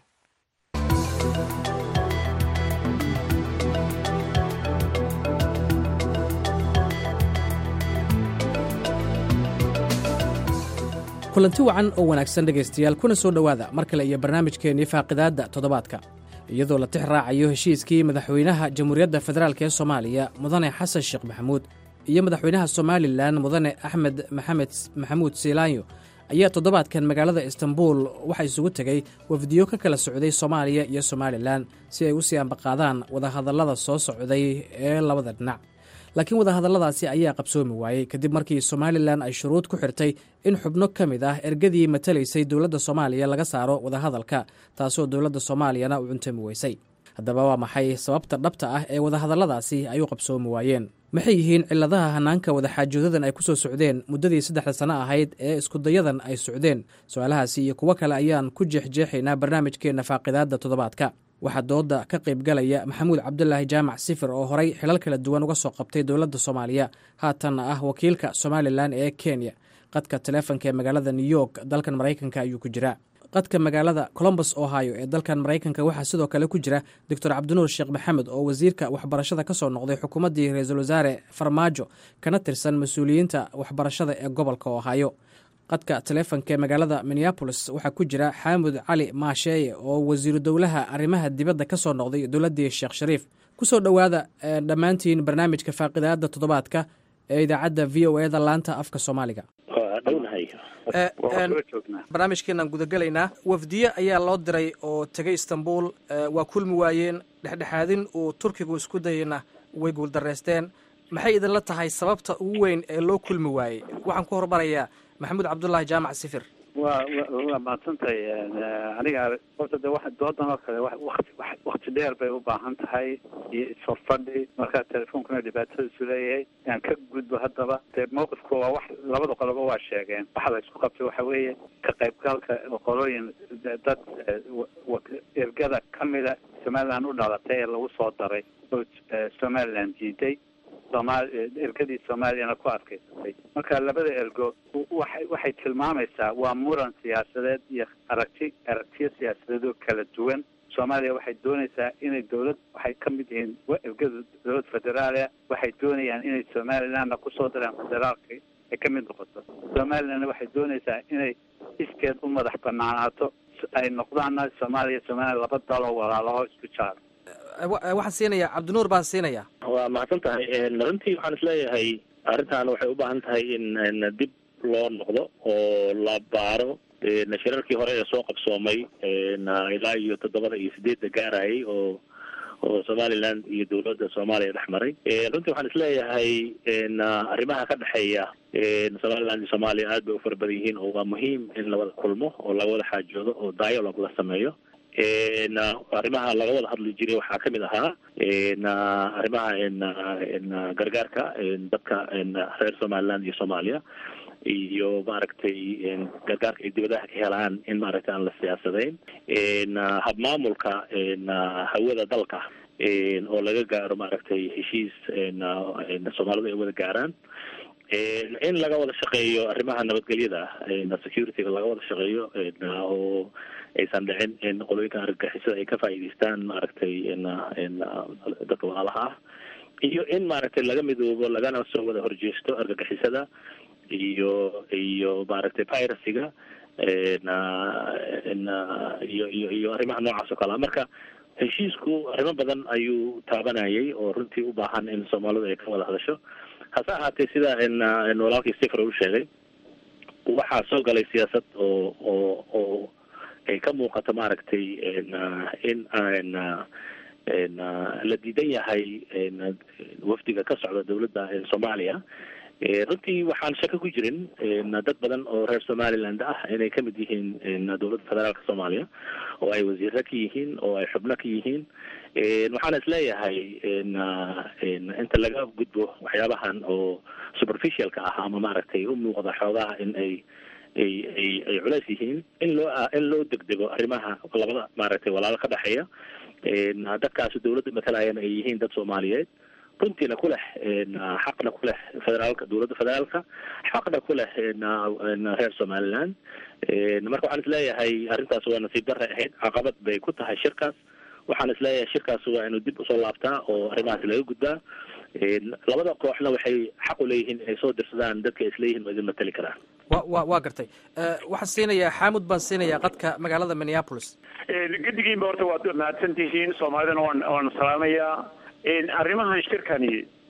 kulanti wacan oo wanaagsan dhegaystayaal kuna soo dhowaada mar kale iyo barnaamijkeennii faaqidaadda toddobaadka iyadoo la tix raacayo heshiiskii madaxweynaha jamhuuriyadda federaalk ee soomaaliya mudane xasan sheekh maxamuud iyo madaxweynaha somalilan mudane axmed maxamed maxamuud siilaanyo ayaa toddobaadkan magaalada istanbul waxaa isugu tegey wafdiyo ka kala socday soomaaliya iyo somalilan si ay u sii ambaqaadaan wadahadallada soo socday ee labada dhinac laakiin wadahadalladaasi ayaa qabsoomi waayey kadib markii somalilan ay shuruud ku xirtay in xubno ka mid ah ergadii matalaysay dowladda soomaaliya laga saaro wadahadalka taasoo dowladda soomaaliyana u cuntami weysay haddaba waa maxay sababta dhabta ah ee wadahadalladaasi ay u qabsoomi waayeen maxay yihiin ciladaha hanaanka wadaxaajoodadan ay ku soo socdeen muddadii saddexda sano ahayd ee iskudayadan ay socdeen su-aalahaasi iyo kuwo kale ayaan ku jeexjeexaynaa barnaamijkeenna faaqidaadda toddobaadka waxaa dooda ka qaybgalaya maxamuud cabdulaahi jaamac sifir oo horay xilal kala duwan uga soo qabtay dowladda soomaaliya haatanna ah wakiilka somalilan ee kenya qadka taleefonka ee magaalada new york dalkan maraykanka ayuu ku jiraa qadka magaalada colombus ohio ee dalkan maraykanka waxaa sidoo kale ku jira doctor cabdinuur sheekh maxamed oo wasiirka waxbarashada ka soo noqday xukuumaddii ra-iisul wasaare farmaajo kana tirsan mas-uuliyiinta waxbarashada ee gobolka ohio qadka taleefonka ee magaalada minneabolis waxaa ku jira xaamud cali maasheeye oo wasiiru dowlaha arrimaha dibadda ka soo noqday dowladdii sheekh shariif kusoo dhowaada dhammaantiin barnaamijka faaqidaada toddobaadka ee idaacadda v o eda laanta afka soomaaliga barnaamijkeenaan gudagelaynaa wafdiye ayaa loo diray oo tegay istanbul waa kulmi waayeen dhexdhexaadin uu turkigu isku dayayna way guuldareysteen maxay idinla tahay sababta ugu weyn ee loo kulmi waayey waxaan ku hormarayaa maxamuud cabdulaahi jaamac sifir wa waa mahadsantahay aniga horta de wa doodan oo kale wati wakti dheer bay u baahan tahay iyo isforfadhi markaa telefoonkuna dhibaatadiisu leeyahay aan ka gudbo haddaba dee mawqifku waa wax labada qoloba waa sheegeen waxa la isku qabtay waxa weeye ka qaybgalka qolooyin dad ergada kamida somaliland u dhalatay ee lagu soo daray oo somaliland diiday somal ergadii soomaaliyana ku adkaysatay marka labada ergo waxay waxay tilmaamaysaa waa muran siyaasadeed iyo aragti aragtiyo siyaasadeed oo kala duwan soomaaliya waxay doonaysaa inay dawlad waxay ka mid yihiin ergada dowlad federaalia waxay doonayaan inay somalilandna kusoo daraan federaalka ay ka mid noqoto somalilandna waxay doonaysaa inay iskeed u madax banaanaato ay noqdaanna soomaaliya somaliland laba daloo walaalaho isku jaar waxaan siinayaa cabdinuur baan siinayaa waa mahadsan tahay runtii waxaan isleeyahay arrintan waxay u baahan tahay in dib loo noqdo oo la baaro shirarkii hore ee soo qabsoomay ilaa iyo toddobada iyo sideedda gaarayay oo oo somaliland iyo dowladda soomaaliya dhex maray runtii waxaan isleeyahay arrimaha ka dhexeeya somaliland iyo soomaaliya aad bay u fara badan yihiin oo waa muhiim in lawada kulmo oo laga wada xaajoodo oo dialogue la sameeyo arrimaha laga wada hadli jiray waxaa kamid ahaa arrimaha gargaarka dadka reer somaliland iyo soomaaliya iyo maaragtay gargaarka ay dibadaha ka helaan in maaragtay aan la siyaasadayn habmaamulka hawada dalka oo laga gaaro maaragtay heshiis soomaalidu ay wada gaaraan in laga wada shaqeeyo arrimaha nabadgelyada securityga laga wada shaqeeyo oo aysan dhicin in qolooyinka argagixisada ay ka faa'iidaystaan maaragtay dadka walaalaha ah iyo in maaragtay laga midoobo lagana soo wada horjeesto argagixisada iyo iyo maaragtay piracyga iyo iyo iyo arrimaha noocaas oo kalea marka heshiisku arrimo badan ayuu taabanayay oo runtii u baahan in soomaalidu ay ka wada hadasho hase ahaatee sida in walaalkii sifr u sheegay waxaa soo galay siyaasad oo oo oo ay ka muuqato maaragtay in aan la diidan yahay wafdiga ka socda dowladda soomaaliya runtii waxaan shaka ku jirin dad badan oo reer somaliland ah inay kamid yihiin dowladda federaalka soomaaliya oo ay wasiiro ka yihiin oo ay xubno ka yihiin waxaan isleeyahay inta laga gudbo waxyaabahan oo superficialka ah ama maaragtay u muuqda xoogaha in ay ay ay ay culays yihiin in loo in loo degdego arrimaha labada maaragtay walaalo ka dhexeeya dadkaasi dowladda matalayana ay yihiin dad soomaaliyeed runtiina ku leh xaqna ku leh federaalka dowladda federaalka xaqna ku leh reer somaliland marka waxaan isleeyahay arrintaas waa nasiib darre ahayd caqabad bay ku tahay shirkaas waxaan isleeyahay shirkaas waa inuu dib usoo laabtaa oo arrimahaas laga gudbaa labada kooxna waxay xaq u leeyihiin inay soo dirsadaan dadka isleeyihin waa idin matali karaan wa wa waa gartay waxaan siinayaa xaamud baan siinayaa qadka magaalada minneapolis gedigiinba horta waad mahadsan tihiin soomaalidana waan waan salaamayaa arrimahan shirkani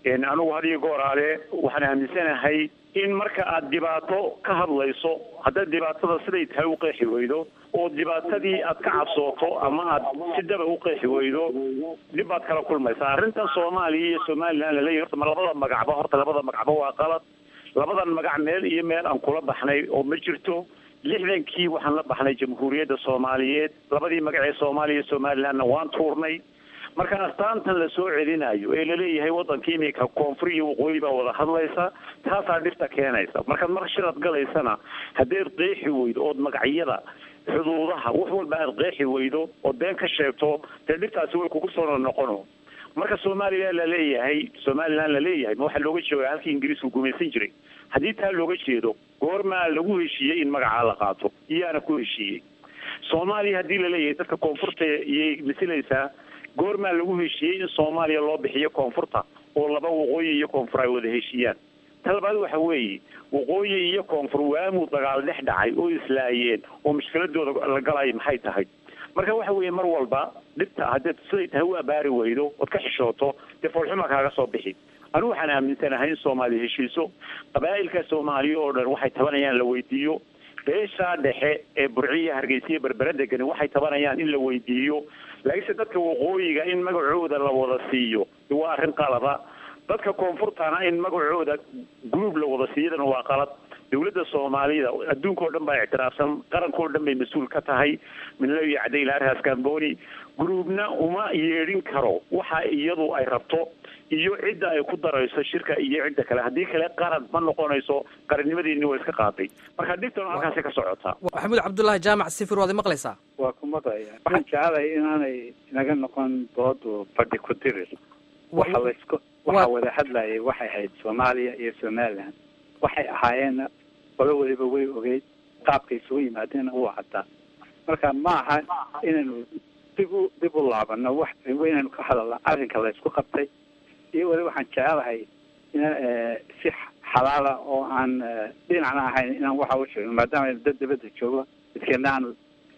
anigu hadiyo gooraale waxaan aaminsanahay in marka aad dhibaato ka hadlayso haddaad dhibaatada siday tahay u qeexi weydo oo dhibaatadii aad ka cabsooto ama aad si daba u qeexi weydo dhib baad kala kulmaysaa arrintan soomaaliya iyo somalilan laleeyahy horta ma labada magacba horta labada magacba waa qalad labadan magac meel iyo meel aan kula baxnay oo ma jirto lixdankii waxaan la baxnay jamhuuriyadda soomaaliyeed labadii magac ee soomaaliya iyo somalilandna waan tuurnay marka astaantan la soo celinayo ee laleeyahay waddanka iminka koonfur iyo waqooyi baa wada hadlaysa taasaa dhibta keenaysa markaad mar shirad galaysana haddaed qeexi weydo ood magacyada xuduudaha wax walba aad qeexi weydo ood been ka sheegto dee dhibtaasi way kugu soo noqono marka somalilan la leeyahay somalilan la leeyahay ma waxaa looga jeeda halkii ingiriisku gumaysan jiray haddii taa looga jeedo goormaa lagu heshiiyey in magacaa la qaato iyaana ku heshiiyey soomaaliya haddii laleeyahay dadka koonfurta iyay masilaysaa goormaa lagu heshiiyey in soomaaliya loo bixiyo koonfurta oo laba waqooyi iyo koonfur ay wada heshiiyaan ta labaad waxa weeye waqooyi iyo koonfur waamuu dagaal dhex dhacay oo islaayeen oo mushkiladooda la galay maxay tahay marka waxa weeye mar walba dhibta haddaed siday tahay u abaari weydo ood ka xishooto dee foolxuma kaaga soo bixi anigu waxaan aaminsanahay in soomaaliya heshiiso qabaa'ilka soomaaliya oo dhan waxay tabanayaan la weydiiyo beeshaa dhexe ee burciya hargeysiya berbera degani waxay tabanayaan in la weydiiyo laakiinse dadka waqooyiga in magacooda la wada siiyo waa arrin qalada dadka koonfurtana in magacooda group la wada siiyadana waa qalad dawladda soomaalida adduunka oo dhan baa ictiraafsan qaranka oo dhan bay mas-uul ka tahay minley cadayl arhas gamboni groupna uma yeedhin karo waxa iyadu ay rabto iyo cidda ay ku darayso shirka iyo cidda kale haddii kale qaran ma noqonayso qarannimadeeni waa iska qaaday marka dhibtan halkaasi ka socotaa maxamuud cabdullaahi jaamac sifir waad maqlaysaa waa ku maqlaya waxaan jecelahay inaanay inaga noqon doodu fadhi ku dirir waxa laysku waxa wada hadlayay waxay ahayd soomaaliya iyo somaliland waxay ahaayeen qolo weliba way ogeyd qaabkay isugu yimaadeen uu caddaa marka ma aha inaynu dib u dib u laabano wax inaynu ka hadalna arrinka laysku qabtay iyo weli waxaan jecelahay ina si xalaala oo aan dhinacna ahayn inaan waxa u sheegno maadaama aynu dad dibadda joogo dadkeena aanu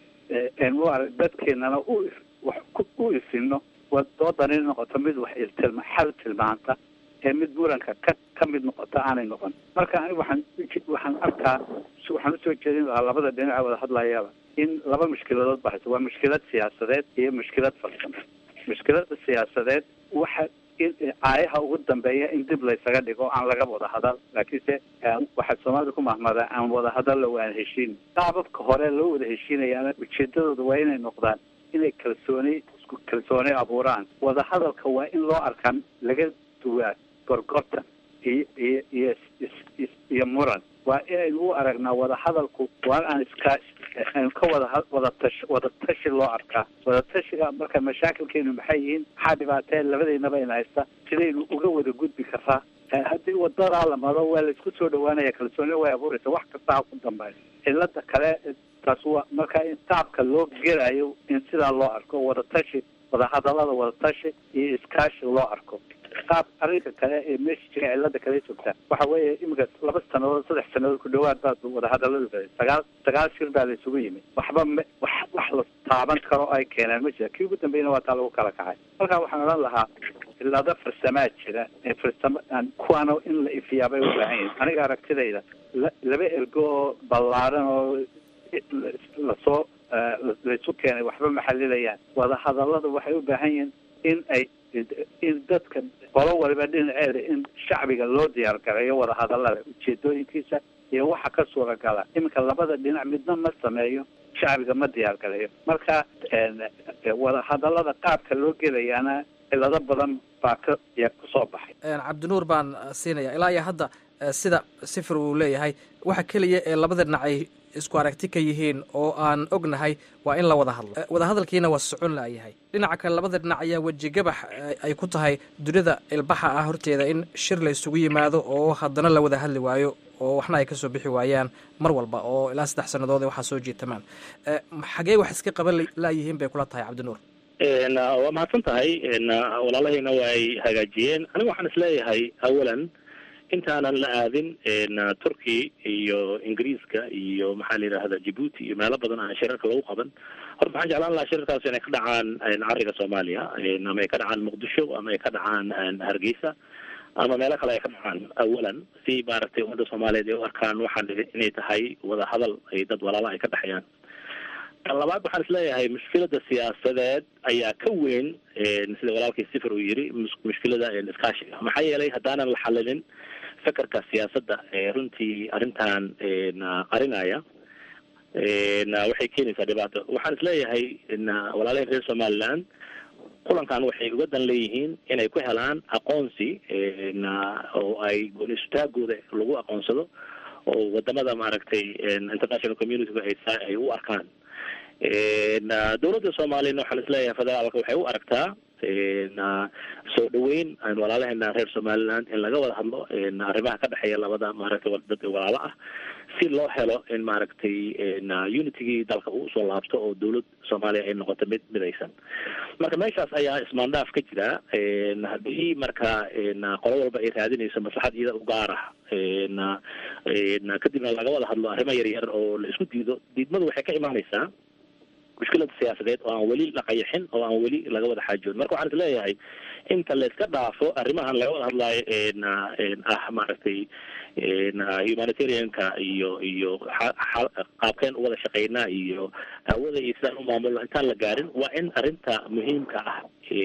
u arag dadkeenana u wax u ifino doodan in noqoto mid wax iltilma xal tilmaanta ee mid muranka ka ka mid noqota aanay noqon marka anigu waxaan waxaan arkaa waxaan usoo jeedin lahaa labada dhinaca wada hadlayaba in laba mushkiladood ba hayso waa mushkilad siyaasadeed iyo mushkilad farsamo mushkilada siyaasadeed waxa in aayaha ugu dambeeya in dib laysaga dhigo aan laga wada hadal laakiinse waxaa soomaalida ku mahmada aan wada hadalla waan heshiin qaababka hore loo wada heshiinayana ujeedadooda waa inay noqdaan inay kalsooni isku kalsooni abuuraan wada hadalka waa in loo arkaa laga duwaa gorgortan iyo iyo iyo iyo muran waa inaynu u aragnaa wada hadalku waa aan iska aynu ka wada wada tash wada tashi loo arkaa wada tashiga marka mashaakilkeenu maxay yihiin maxaa dhibaatee labadeynaba ina haysta sidaynu uga wada gudbi karaa haddii wadadaa la maro waa laisku soo dhawaanaya kalsooni way abuuraysa wax kasta ha ku dambeeyo cilada kale taas waa marka in taabka loo gelayo in sidaa loo arko wada tashi wada hadalada wada tashi iyo iskaashi loo arko qaab arrinka kale ee meesha jira cilada kale joogtaa waxa weeye iminka laba sanadood saddex sanadood ku dhawaad baa wada hadaladu baday sagaal sagaal shir baa la isugu yimid waxba ma wax wax la taaban karo ay keenaan ma jira kii ugu dambeeyna waa taa lagu kala kacay marka waxaan odhan lahaa cilado farsamaa jira ee farsamo kuwaana in la ifiyaabay u baahan yihin aniga aragtidayda laba ergo oo ballaaran oo lasoo laysu keenay waxba maxalilayaan wada hadalada waxay u baahan yihiin in ay in dadka qolo waliba dhinaceeda in shacbiga loo diyaar gareeyo wada hadalada ujeedooyinkiisa iyo waxa ka suuragala iminka labada dhinac midna ma sameeyo shacbiga ma diyaar gareeyo marka wada hadalada qaabka loo gelayaana cilado badan baa ka kusoo baxay cabdinuur baan siinaya ilaa iyo hadda sida sifir uu leeyahay waxa keliya ee labada dhinac ay isku aragti ka yihiin oo aan ognahay waa in la wada hadlo wada hadalkiina waa socon laayahay dhinaca kale labada dhinac ayaa wejigabax ay ku tahay dunida ilbaxa ah horteeda in shir la isugu yimaado oo haddana la wada hadli waayo oo waxna ay kasoo bixi waayaan mar walba oo ilaa saddex sannadood waxaa soo jiitamaan xagee wax iska qaban laayihiin bay kula tahay cabdinuur waa mahadsan tahay walaalahayna waa ay hagaajiyeen aniga waxaan isleeyahay awalan intaanan la aadin turkey iyo ingiriiska iyo maxaa la yidhahda djibuuti iyo meelo badan aan shirarka lagu qaban horta waxaan jeclaan lahaa shirarkaas inay ka dhacaan cariga soomaaliya ama ay ka dhacaan muqdisho ama ay ka dhacaan hargeysa ama meelo kale ay ka dhacaan awalan si maaragtay ummadda soomaaliyeed ay u arkaan waxaan inay tahay wada hadal ay dad walaala ay ka dhexeeyaan tan labaad waxaan isleeyahay mushkilada siyaasadeed ayaa ka weyn sida walaalkii sifir uu yiri mushkilada iskaashiga maxaa yeelay haddaanan la xalilin fekerka siyaasadda ee runtii arrintan qarinaya waxay keenaysaa dhibaato waxaan isleeyahay walaalaheen reer somaliland kulankan waxay uga dan leeyihiin inay ku helaan aqoonsi oo ay gooni isutaagooda lagu aqoonsado oo wadamada maaragtay international community ay ay u arkaan dowladda soomaaliyana waxaan isleeyahay federaalka waxay u aragtaa soo dhaweyn walaalaheena reer somaliland in laga wada hadlo arrimaha ka dhexeeya labada maaragtay dad walaalo ah si loo helo in maaragtay unitygii dalka uu usoo laabto oo dowlad soomaaliya ay noqoto mid midaysan marka meeshaas ayaa ismaandhaaf ka jira haddii marka qolo walba ay raadinayso maslaxad iyada u gaar ah kadibna laga wada hadlo arrimo yar yar oo la isku diido diidmadu waxay ka imaanaysaa mushkilada siyaasadeed oo aan weli la qayaxin oo aan weli laga wada xaajoon marka waxaan is leeyahay inta la iska dhaafo arrimahan laga wada hadlaayo ah maaragtay humanitarianka iyo iyo qaabkeen u wada shaqeynaa iyo hawada iyo sidaan u maamulno intaan la gaarin waa in arrinta muhiimka ah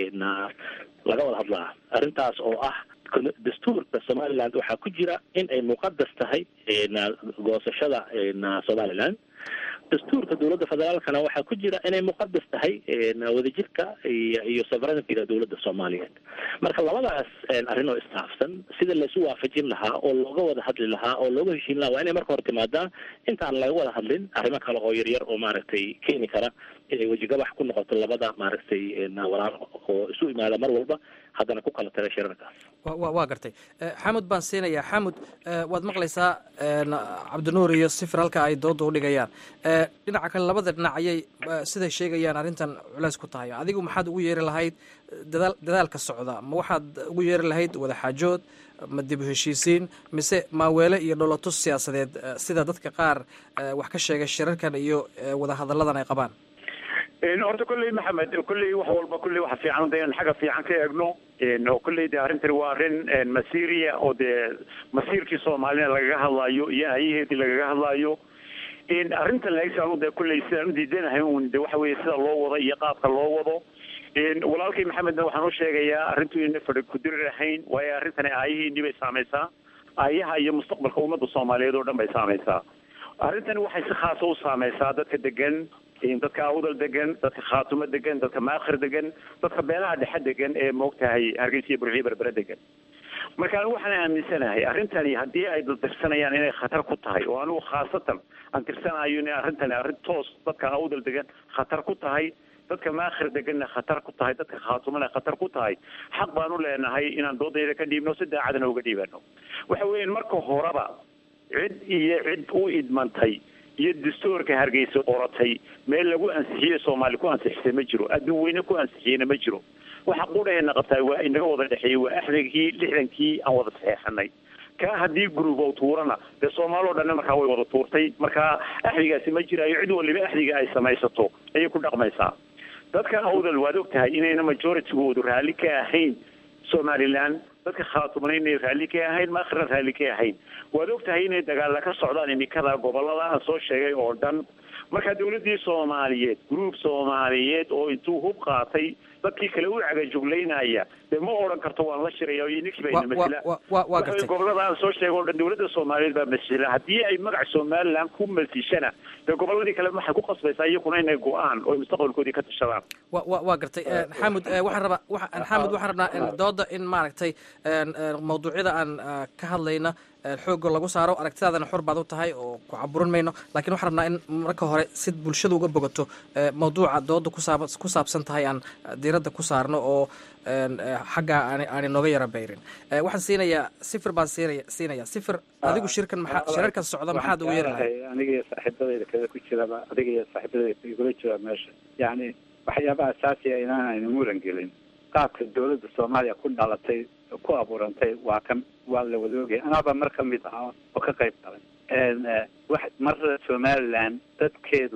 laga wada hadlaa arrintaas oo ah dastuurka somaliland waxaa ku jira in ay muqadas tahay goosashada somaliland dastuurka dowladda federaalkana waxaa ku jira inay muqadas tahay wadajirka iyo iyo sovereigntyga dowladda soomaaliyeed marka labadaas arrin oo istaafsan sida laisu waafajin lahaa oo looga wada hadli lahaa oo looga heshiin lahaa waa inay marka hore timaadaa intaan laga wada hadlin arrimo kale oo yaryar oo maaragtay keeni kara inay wejigabax ku noqoto labada maaragtay walaalo oo isu imaada mar walba haddana ku kala taga shirarkaas waa gartay xamud baan siinayaa xamud waad maqlaysaa cabdinuur iyo sifir halka ay dooda udhigayaan dhinaca kale labada dhinac ayay siday sheegayaan arrintan culeys ku tahay adigu maxaad ugu yeeri lahayd dadaal dadaalka socda ma waxaad ugu yeeri lahayd wadaxaajood ma dib u heshiisiin mise maaweele iyo dholotus siyaasadeed sida dadka qaar wax ka sheegay shirarkan iyo wadahadalladan ay qabaan horta kolley maxamed kolley wax walba kolley waxa fiican de in xagga fiican ka eegno oo kolley de arrintani waa arrin masiiriya oo dee masiirkii soomaalina lagaga hadlaayo iyo ayaheedii lagaga hadlaayo arrintan laegsaanu de kolley sidaan u diidanahay un de waxa weeye sida loo wado iyo qaabka loo wado walaalkay maxamedna waxaan u sheegayaa arrintu inayna fadhi kudirir ahayn waayo arrintani aayaheennii bay saamaysaa aayaha iyo mustaqbalka ummadda soomaaliyeed oo dhan bay saamaysaa arrintani waxay si khaasa u saamaysaa dadka degan dadka awdal degan dadka khaatumo degan dadka maakhir degan dadka beelaha dhexe degan ee moogtahay hargeysa iyo burciyo berbere degan marka anigu waxaan aaminsanahay arrintani haddii ay tirsanayaan inay khatar ku tahay oo anigu khaasatan aan tirsanayo in arrintani arrin toos dadka awdal degan khatar ku tahay dadka maakhir deganna khatar ku tahay dadka khaatumana khatar ku tahay xaq baan u leenahay inaan doodayda ka dhiibno si daacadana uga dhiibano waxa weeyaan marka horeba cid iyo cid u idmantay iyo dastuurka hargeysa qoratay meel lagu ansixiyey soomaali ku ansixisay ma jiro adduun weyne ku ansixiyeyna ma jiro waxa qudhaheena qabtaa waa inaga wada dhexeeyey waa axdigii lixdankii aan wada saxeexanay kaa haddii gurubow tuurana dee soomaali o dhanna markaa way wada tuurtay markaa axdigaasi ma jiraayo cid waliba axdiga ay samaysato ayay ku dhaqmaysaa dadka awdal waad og tahay inayna majoritygoodu raalli ka ahayn somaliland dadka khaatumana inay raalli ka ahayn maakhirna raalli ka ahayn waad og tahay inay dagaalla ka socdaan imikada gobolada aan soo sheegay oo dhan marka dawladdii soomaaliyeed gruub soomaaliyeed oo intuu hub qaatay dadkii kale u cagajuglaynaya dee ma odhan karto waan la shiraya iyo ninkii bayna masila gobolada aan soo sheegay oo dhan dawladda soomaaliyeed baa masila haddii ay magac somaliland ku masishana dee goboladii kale waxay ku qasbaysaa iyakuna inay go-aan oo mustaqbalkoodii ka tashadaan wa wa waa gartay xamud waxaan rabaa xamud waxaan rabnaa dooda in maaragtay mawduucyada aan ka hadlayna xoogga lagu saaro aragtidaadana xor baad u tahay oo ku caburin mayno lakiin waxaan rabnaa in marka hore si bulshada uga bogato mawduuca dooda kusaab ku saabsan tahay aan diiradda ku saarno oo xaggaa aan aani nooga yara bayrin waxaan siinayaa sifir baan siinaya siinaya sifir adigu shirkan maxaa shirarkan socda maxaad ugu yeeri lahay aniga iyo saaxiibadayda kale ku jiraba adiga iyo saaxiibadayda igula jira meesha yacni waxyaabaha asaasiga inaan aynu muran gelin qaabka dawladda soomaaliya ku dhalatay ku abuurantay waa kan waa la wada ogaya anaaba mar ka mid ah oo ka qayb galay wax mar somaliland dadkeedu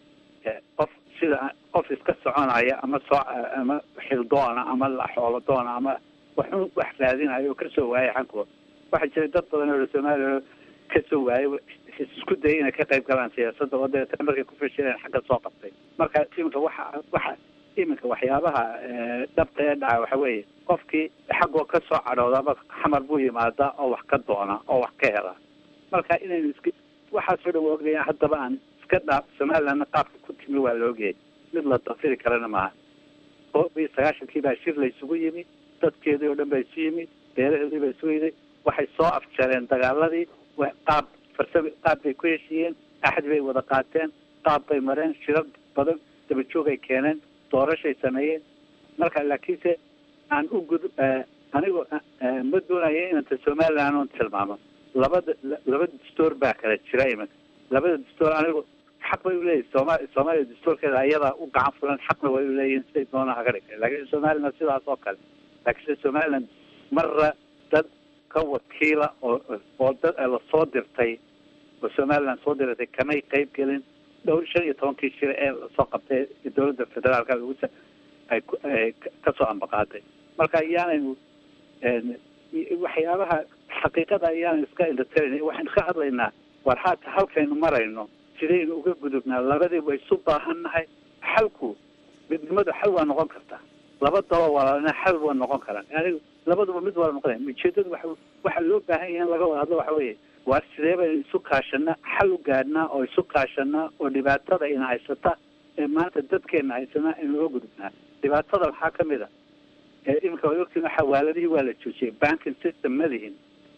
qof sida qof iska soconaya ama soo ama xildoona ama xoolo doona ama waxun wax raadinayo oo kasoo waayay xankooda waxaa jira dad badan oo soomaaliya kasoo waayay isku dayay inay ka qayb galaan siyaasadda oo dabeetana markay ku fashileen xagga soo qabtay marka iminka waxa waxa iminka waxyaabaha dhabta ee dhaca waxa weeye qofkii xaggoo ka soo cadhoodaba xamar buu yimaadaa oo wax ka doona oo wax ka hela marka inaynu iska waxaasoo dhan waa ogaya haddaba aan iska dhaaf somalilandna qaabka ku timi waa la ogyahay mid la dafiri karana maaha oo iyo sagaashankii baa shir la isugu yimi dadkeedii oo dhan baa isu yimi beeraheedii baa isugu yimi waxay soo afjareen dagaaladii qaab farsami qaab bay ku heshiiyeen axad bay wada qaateen qaab bay mareen shirar badan dabajoogay keeneen doorashay sameeyeen marka laakiinse aan u gud anigoo ma doonaya inanta somaliland oon tilmaamo labada laba dastoor baa kala jira iminka labada dastoor anigu xaq bay uleeyihin sooma soomaaliya dastoorkeeda ayadaa u gacan fulan xaqna way uleeyihin siday doonaan haga dhigtay laakiin somaliland sidaas oo kale laakiinse somaliland marra dad ka wakiila oo oo dad lasoo dirtay oo somaliland soo diratay kamay qayb gelin dhowr shan iyo tobankii shir ee lasoo qabtay dowladda federaalka lagu ay ay kasoo ambaqaaday marka ayaanaynu waxyaabaha xaqiiqada ayaan iska indhatarin waxaynu ka hadlaynaa war haata halkaynu marayno sidaynu uga gudubnaa labadii way isu baahannahay xalku midnimadu xal waa noqon kartaa laba daba walaalna xal waa noqon karaan yani labaduba mid waa noqonaya ujeedadu waxa waxa loo baahan yahay in laga wada hadlo waxa weeye waar sidee baynu isu kaashanaa xal u gaadhnaa oo isu kaashanaa oo dhibaatada ina haysata ee maanta dadkeena haysanaa in laga gudubnaa dhibaatada waxaa ka mid a iminka waad ogtiin xawaaladihii waa la joojiyay banking system ma lihin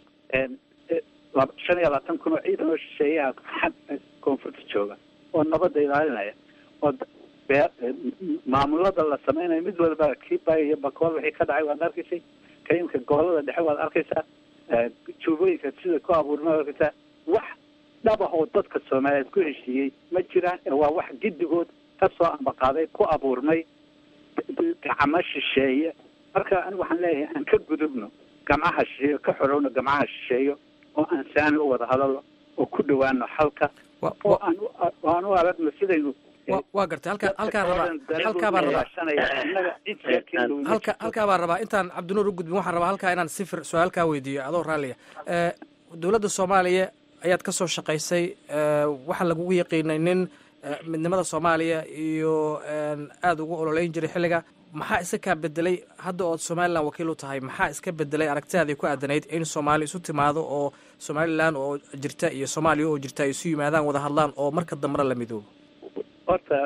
shan iyo labaatan kun oo ciidan oo shisheeyaha koonfurta jooga oo nabadda ilaalinaya oo maamulada la sameynaya mid walba kiiba iyo bakool wixii ka dhacay waad arkaysay ka iminka gobolada dhexe waad arkaysaa juubooyinka sida ku abuurma waad arkaysaa wax dhab ah oo dadka soomaaliyeed ku heshiiyey ma jiraan waa wax giddigood kasoo ambaqaaday ku abuurmay gacmo shisheeye marka anigu waxaan leeyahay aan ka gudubno gamcaha shisheeyo ka xorowno gamcaha shisheeyo oo aan saani u wada hadalno oo ku dhawaano xalka oo aan oo aan u aragno sidaynu waa gartay halka halkaa rabaa halkaa baan rabaa halka halkaa baan rabaa intaan cabdinuur u gudbin waxaan rabaa halkaa inaan sifir su-aalkaa weydiiyo adoo raalliya dowladda soomaaliya ayaad ka soo shaqaysay waxaa lagugu yaqiinay nin midnimada soomaaliya iyo aada ugu ololeyn jiray xilliga maxaa iska kaa bedelay hadda ood somalilan wakiil u tahay maxaa iska bedelay aragtidaadii ku aadanayd in soomaali isu timaado oo somalilan oo jirta iyo soomaaliya oo jirta ay isu yimaadaan wada hadlaan oo marka dambena la midoobo horta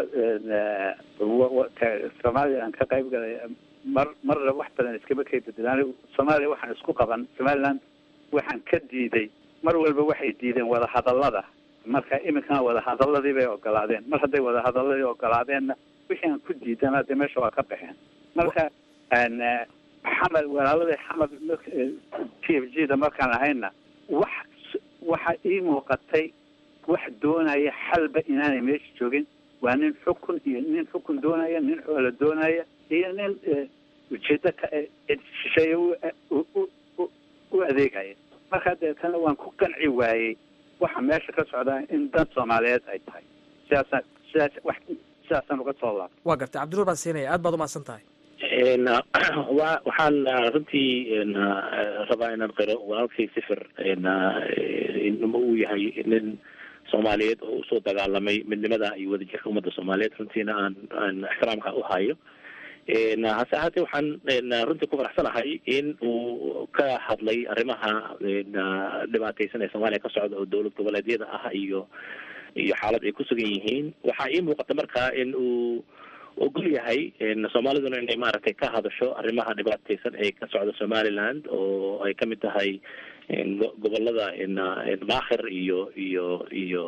soomaaliya aan ka qayb galay mar marna wax badan iskama kay bedelaan soomaaliya waxaan isku qaban somaliland waxaan ka diiday mar walba waxay diideen wada hadallada marka iminkana wada hadaladii bay ogolaadeen mar hadday wada hadaladii ogolaadeenna wixii aan ku diidana dee meesha waa ka baxeen marka xamar walaaladii xamar t f g da markaan ahayna wax waxa ii muuqatay wax doonaya xalba inaanay meesha joogin waa nin xukun iyo nin xukun doonaya nin xoola doonaya iyo nin ujeedo ka shisheeye u adeegaya marka deetana waan ku qanci waayey waxa meesha ka socdaa in dan soomaaliyeed ay tahay sidaasa sidaas wax sidaasaan uga soo laabta waa gartay cabdinuur baan siinaya aad baad umahadsan tahay wa waxaan runtii rabaa inaan qiro walaalkay sifir inma uu yahay nin soomaaliyeed oo usoo dagaalamay midnimada iyo wadajirka ummadda soomaaliyeed runtiina aan aan ixtiraamka u hayo hase ahaatee waxaan runtii ku faraxsanahay in uu ka hadlay arrimaha dhibaateysan ee soomaaliya ka socda oo dowlad goboleedyada ah iyo iyo xaalad ay ku sugan yihiin waxaa ii muuqata marka in uu ogol yahay soomaaliduna inay maaragtay ka hadasho arrimaha dhibaateysan ee ka socda somaliland oo ay kamid tahay gobolada maakhir iyo iyo iyo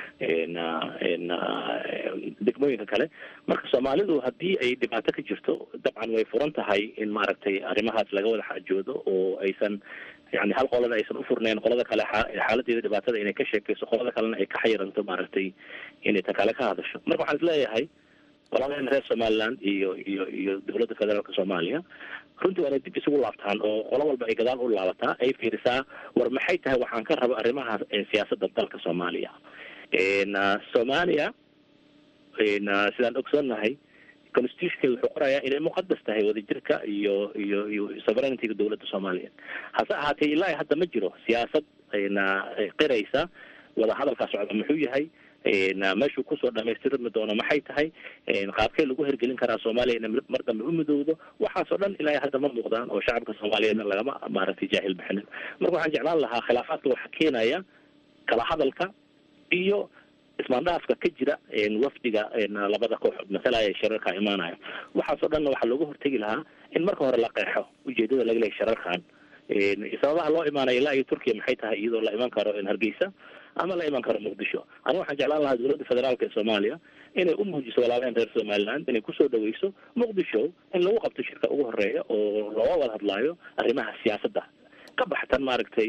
degmooyinka kale marka soomaalidu haddii ay dhibaato ka jirto dabcan way furan tahay in maaragtay arrimahaas laga wada xaajoodo oo aysan yani hal qolana aysan ufurnayn qolada kale xaaladeeda dhibaatada inay ka sheekeyso qolada kalena ay ka xayiranto maaragtay inay ta kale ka hadasho marka waxaan isleeyahay walaalaheen reer somaliland iyo iyo iyo dowladda federaalka soomaaliya runtii waa inay dib isugu laabtaan oo qolo walba ay gadaal u laabataa ay fiirisaa war maxay tahay waxaan ka rabo arrimaha siyaasadda dalka soomaaliya soomaaliya sidaan ogsoonnahay constitutionkeeda wuxuu qorayaa inay muqadas tahay wadajirka iyo iyo iyo sovereigntyga dowladda soomaaliya hase ahaatee ilaa hadda ma jiro siyaasad na qiraysa wada hadalkaa socda muxuu yahay meeshuu kusoo dhamaystirmi doono maxay tahay qaabkee lagu hergelin karaa soomaaliya ina mar dambe u midowdo waxaasoo dhan ilaa hadda ma muuqdaan oo shacabka soomaaliyeedna lagama maaragtay jaahil bixinin marka waxaan jeclaan lahaa khilaafaadka waxaa keenaya kala hadalka iyo ismaandhaafka ka jira wafdiga labada kooxood masalaya ee shirarka imaanaya waxaasoo dhanna waxaa looga hortegi lahaa in marka hore la qeexo ujeedada laga leeyahay shirarkan sababaha loo imaanayo ilaa iyo turkiya maxay tahay iyadoo la iman karo hargeysa ama la iman karo muqdisho aniga waxaan jeclaan lahaa dowladda federaalka ee soomaaliya inay u muujiso walaalaheen reer somaliland inay kusoo dhaweyso muqdisho in lagu qabto shirka ugu horeeya oo looga wada hadlaayo arrimaha siyaasadda ka baxtan maaragtay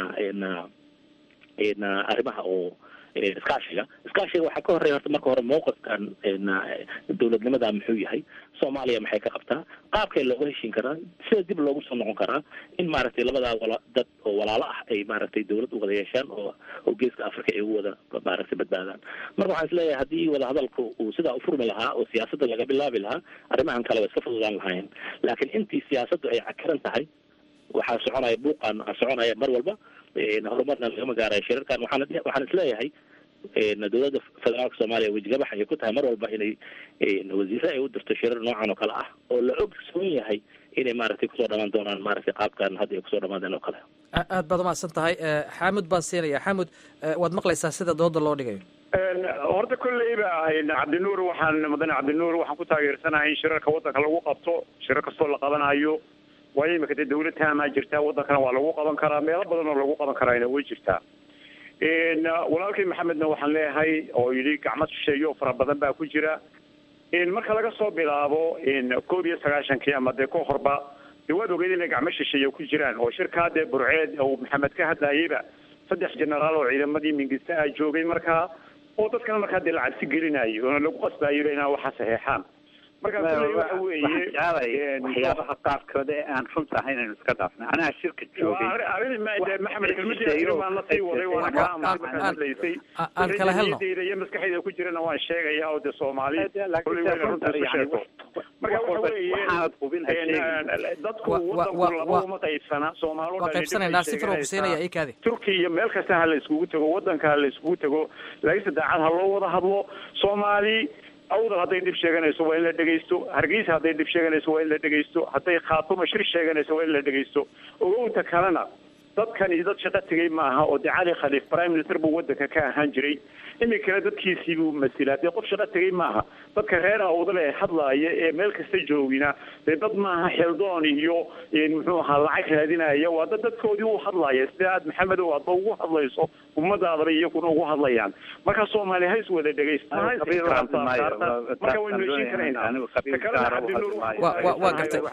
arrimaha oo iskaashiga iskaashiga waxaa ka horeeya horta marka hore mawqifkan dowladnimada muxuu yahay soomaaliya maxay ka qabtaa qaabkay looga heshin karaa sida dib loogu soo noqon karaa in maaragtay labadaa wala dad oo walaalo ah ay maaragtay dowlad u wada yeeshaan oo oo geeska africa ay ugu wada maaragtay badbaadaan marka waxaan isleeyahay haddii wada hadalku uu sidaa ufurmi lahaa oo siyaasadda laga bilaabi lahaa arrimahan kale way iska fududaan lahaayeen laakiin intii siyaasaddu ay cakaran tahay waxaa soconaya buuqan soconaya mar walba horumarna lagama gaarayo shirarkan waxaan waxaan isleeyahay dowladda federaalka soomaaliya wejigabax ayay ku tahay mar walba inay wasiire ay u dirto shirar noocan oo kale ah oo la ogsoon yahay inay maaragtay kusoo dhamaan doonaan maaragtay qaabkan hadda ay kusoo dhamaadeen oo kale aad baad umahadsan tahay xaamud baan siinaya xaamud waad maqlaysaa sida dooda loo dhigayo horta kolleyba cabdinuur waxaan mudane cabdinuur waxaan ku taageersanahay in shirarka waddanka lagu qabto shirar kastoo la qabanayo waayo imika dee dawlad taamaa jirtaa waddankana waa lagu qaban karaa meelo badan oo lagu qaban karaana way jirtaa walaalkay maxamedna waxaan leeyahay oo yidhi gacmo shisheeyo fara badan baa ku jira marka laga soo bilaabo koob iyo sagaashankii ama dee ka horba dee waad ogeyd inay gacmo shisheeye ku jiraan oo shirkaa dee burceed uu maxamed ka hadlayeyba saddex generaal oo ciidamadii mingista ah joogay markaa oo dadkana markaa dee la cabsi gelinayo oona lagu qasbaayaba inaa waxa saxeexaan markaa kulley waxa weeye waxyaabaha qaarkood ee aan runta ahayn aynu iska dhaafnay anaha shirka joogay maxamed kelmadii baan la sii waday waana kaa amusay markaad hadlaysay aan kala helno wixii iyo maskaxdayda ku jirana waan sheegaya oo dee soomaali kulley wayna runta isu sheegto marka waxa weeye dadku wadanku laba uma qaybsana soomaali waa qaybsanaynaa si faro kusiinaya ii kaadi turkiya iyo meel kasta ha la iskugu tago wadanka ha la iskugu tago laakiinse daacad ha loo wada hadlo soomaali awdal hadday dhib sheeganayso waa in la dhegaysto hargeysa hadday dhib sheeganayso waa in la dhegaysto hadday khaatuma shir sheeganayso waa in la dhegaysto ogowta kalena dadkani dad shaqo tegay maaha oo dee cali khaliif prime minister buu wadanka ka ahaan jiray iminkana dadkiisii buu masilaa dee qof shaqo tegay maaha dadka reer awdale ee hadlaaya ee meel kasta joogina dee dad maaha xildoon iyo muxuu ahaa lacag raadinaya waa dad dadkoodii u hadlaaya sida aad maxamedow aadba ugu hadlayso ummadaadaba iyakuna ugu hadlayaan marka soomaali ha is wada dhegaysto ha is ixtiraamtaa marka waynu heshin karaynaa ta kalena cabdinuur waa gartay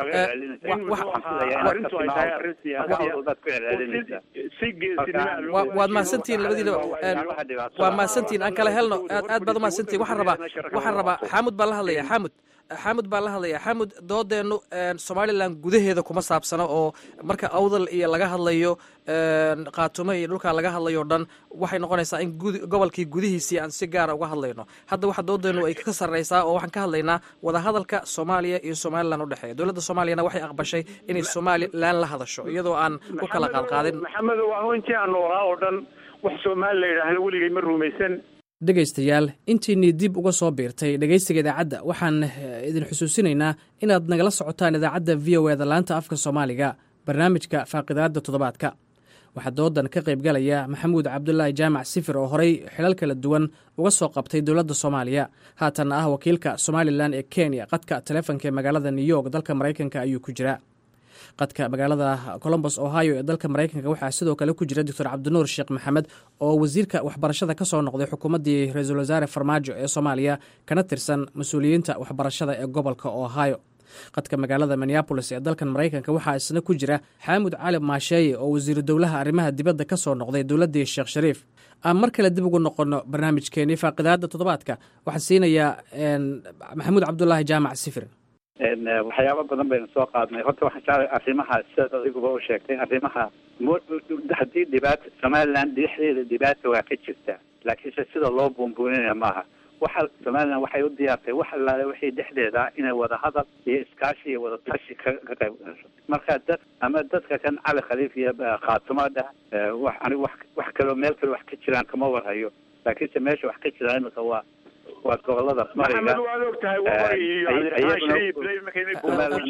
arrintu ay tahay arrin siyaasiya si geesinima waad mahadsantihiin labadiinaba waa mahadsantihiin aan kala helno aad aad baad umahadsantihiin waxaan rabaa waxaan rabaa xaamud baan la hadlaya xaamud xaamud baan la hadlaya xaamud doodeennu somalilan gudaheeda kuma saabsano oo marka awdal iyo laga hadlayo qaatumo iyo dhulkaa laga hadlayo o dhan waxay noqonaysaa in gud gobolkii gudihiisii aan si gaara uga hadlayno hadda waxa doodeennu ay ka sarreysaa oo waxaan ka hadlaynaa wadahadalka soomaaliya iyo somalilan udhexeeya dowladda soomaaliyana waxay aqbashay inay somalilan la hadasho iyadoo aan ku kala qaadqaadin maxamedow anu intii aan noolaa oo dhan wax soomaali la yidhaahdo weligay ma rumaysan dhegaystayaal intiinii dib uga soo biirtay dhegaysiga idaacadda waxaan idin xusuusinaynaa inaad nagala socotaan idaacadda v o eda laanta afka soomaaliga barnaamijka faaqidaadda toddobaadka waxaa doodan ka qaybgalaya maxamuud cabdulaahi jaamac sifir oo horey xilal kala duwan uga soo qabtay dowladda soomaaliya haatanna ah wakiilka somalilan ee kenya qadka taleefonka ee magaalada new york dalka maraykanka ayuu ku jiraa qadka magaalada colombos ohio ee dalka maraykanka waxaa sidoo kale ku jira doctor cabdinuur sheekh maxamed oo wasiirka waxbarashada ka soo noqday xukuumaddii ra-iisul wasaare farmaajo ee soomaaliya kana tirsan mas-uuliyiinta waxbarashada ee gobolka ohio qadka magaalada minneabolis ee dalkan maraykanka waxaa isna ku jira xaamud cali maasheeye oo wasiiru dowlaha arrimaha dibadda ka soo noqday dowladdii sheekh shariif aan mar kale dib ugu noqono barnaamijkeenii faaqidaadda toddobaadka waxaan siinayaa maxamuud cabdulaahi jaamac sifir waxyaabo badan baynu soo qaadnay horta waxaan jeclay arrimaha sidaad adiguba u sheegtay arrimaha haddii dhibaata somaliland dhexdeeda dhibaata waa ka jirta laakiinse sida loo buunbuuninaya maaha waxa somaliland waxay u diyaartay wax allaale wixii dhexdeeda inay wada hadal iyo iskaashi iyo wada tashi ka ka qayb gasho marka dad ama dadka kan cali khaliif iyo eh, khaatumo dheh eh, wax anigu wax wax kaloo meel kale wax ka jiraan kama warhayo laakiinse meesha wax ka jira imika waa waa gobolada mariga maxamed waad og tahay waqooyi iyo cabdiraxmaan shariif lay markay inay ku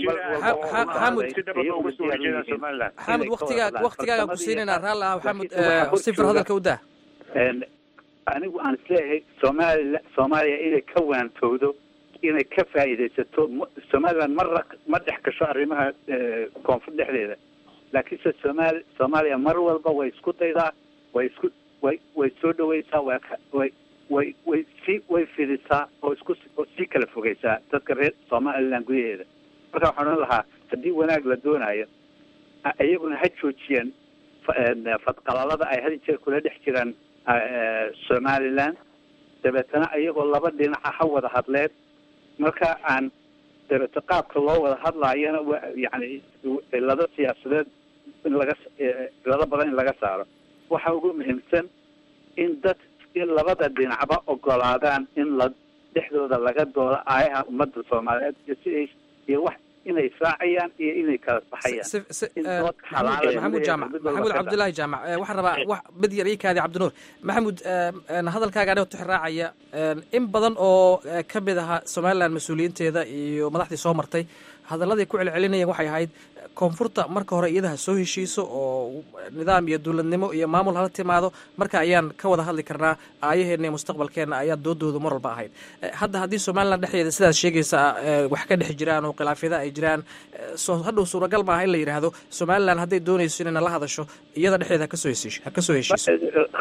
jiraan si dabada uga soo horjeedaan somaliland xamud waktigaaga waktigaaga ku siinaynaa raalli ah xamud eh, sifir hadalka u dah Een, anigu aan isleeyahay soomaaliya soomaaliya inay ka waantowdo inay ka faa'iidaysato m- somaliland marra ma dhex gasho arrimaha eh, koonfur dhexdeeda laakiinse somaali soomaaliya mar walba way isku daydaa way isku way way soo dhawaysaa way ka- way way way sii way fidisaa oo isku oo sii kala fogeysaa dadka reer somaliland gudaheeda marka waxaan odhan lahaa haddii wanaag la doonayo a- iyaguna ha joojiyaan fa- een, fadqalalada ay had iyo jeer kula dhex jiraan eh, somaliland dabeetana iyagoo laba dhinaca ha wada hadleen marka aan dabeeto qaabka loo wada hadlaayana wa yani cilado siyaasadeed in laga eh, cilado badan in laga saaro waxa ugu muhiimsan in dad in labada dhinacba ogolaadaan in la dhexdooda laga doodo aayaha ummadda soomaaliyeed iyo siday iyo wax inay israacayaan iyo inay kala baxayaan in dood xalaal ah maxamuud jaamac maxamuud cabdulaahi jaamac eh, waxaan rabaa wax mid yar ii kaadi cabdinuur maxamuud eh, een, hadalkaaga anigoo tixraacaya een, in badan oo eh, ka mid ahaa somaliland mas-uuliyiinteeda iyo madaxdii soo martay hadalladay ku celcelinayeen waxay ahayd koonfurta marka hore iyada ha soo heshiiso oo nidaam iyo dowladnimo iyo maamul hala timaado marka ayaan ka wada hadli karnaa aayaheenna iyo mustaqbalkeenna ayaa doodoodu mar walba ahayd Eh, hadda haddii somaliland dhexdeeda sidaad sheegaysa eh, wax ka dhex jiraan oo khilaafyada ay jiraan eh, soo hadhow suuragal maaha in la yidhaahdo somaliland hadday doonayso inay nala hadasho iyada dhexdeeda ha kasoo heshiish ha kasoo heshiiso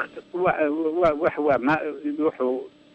wa- wa- wax waa ma wuxuu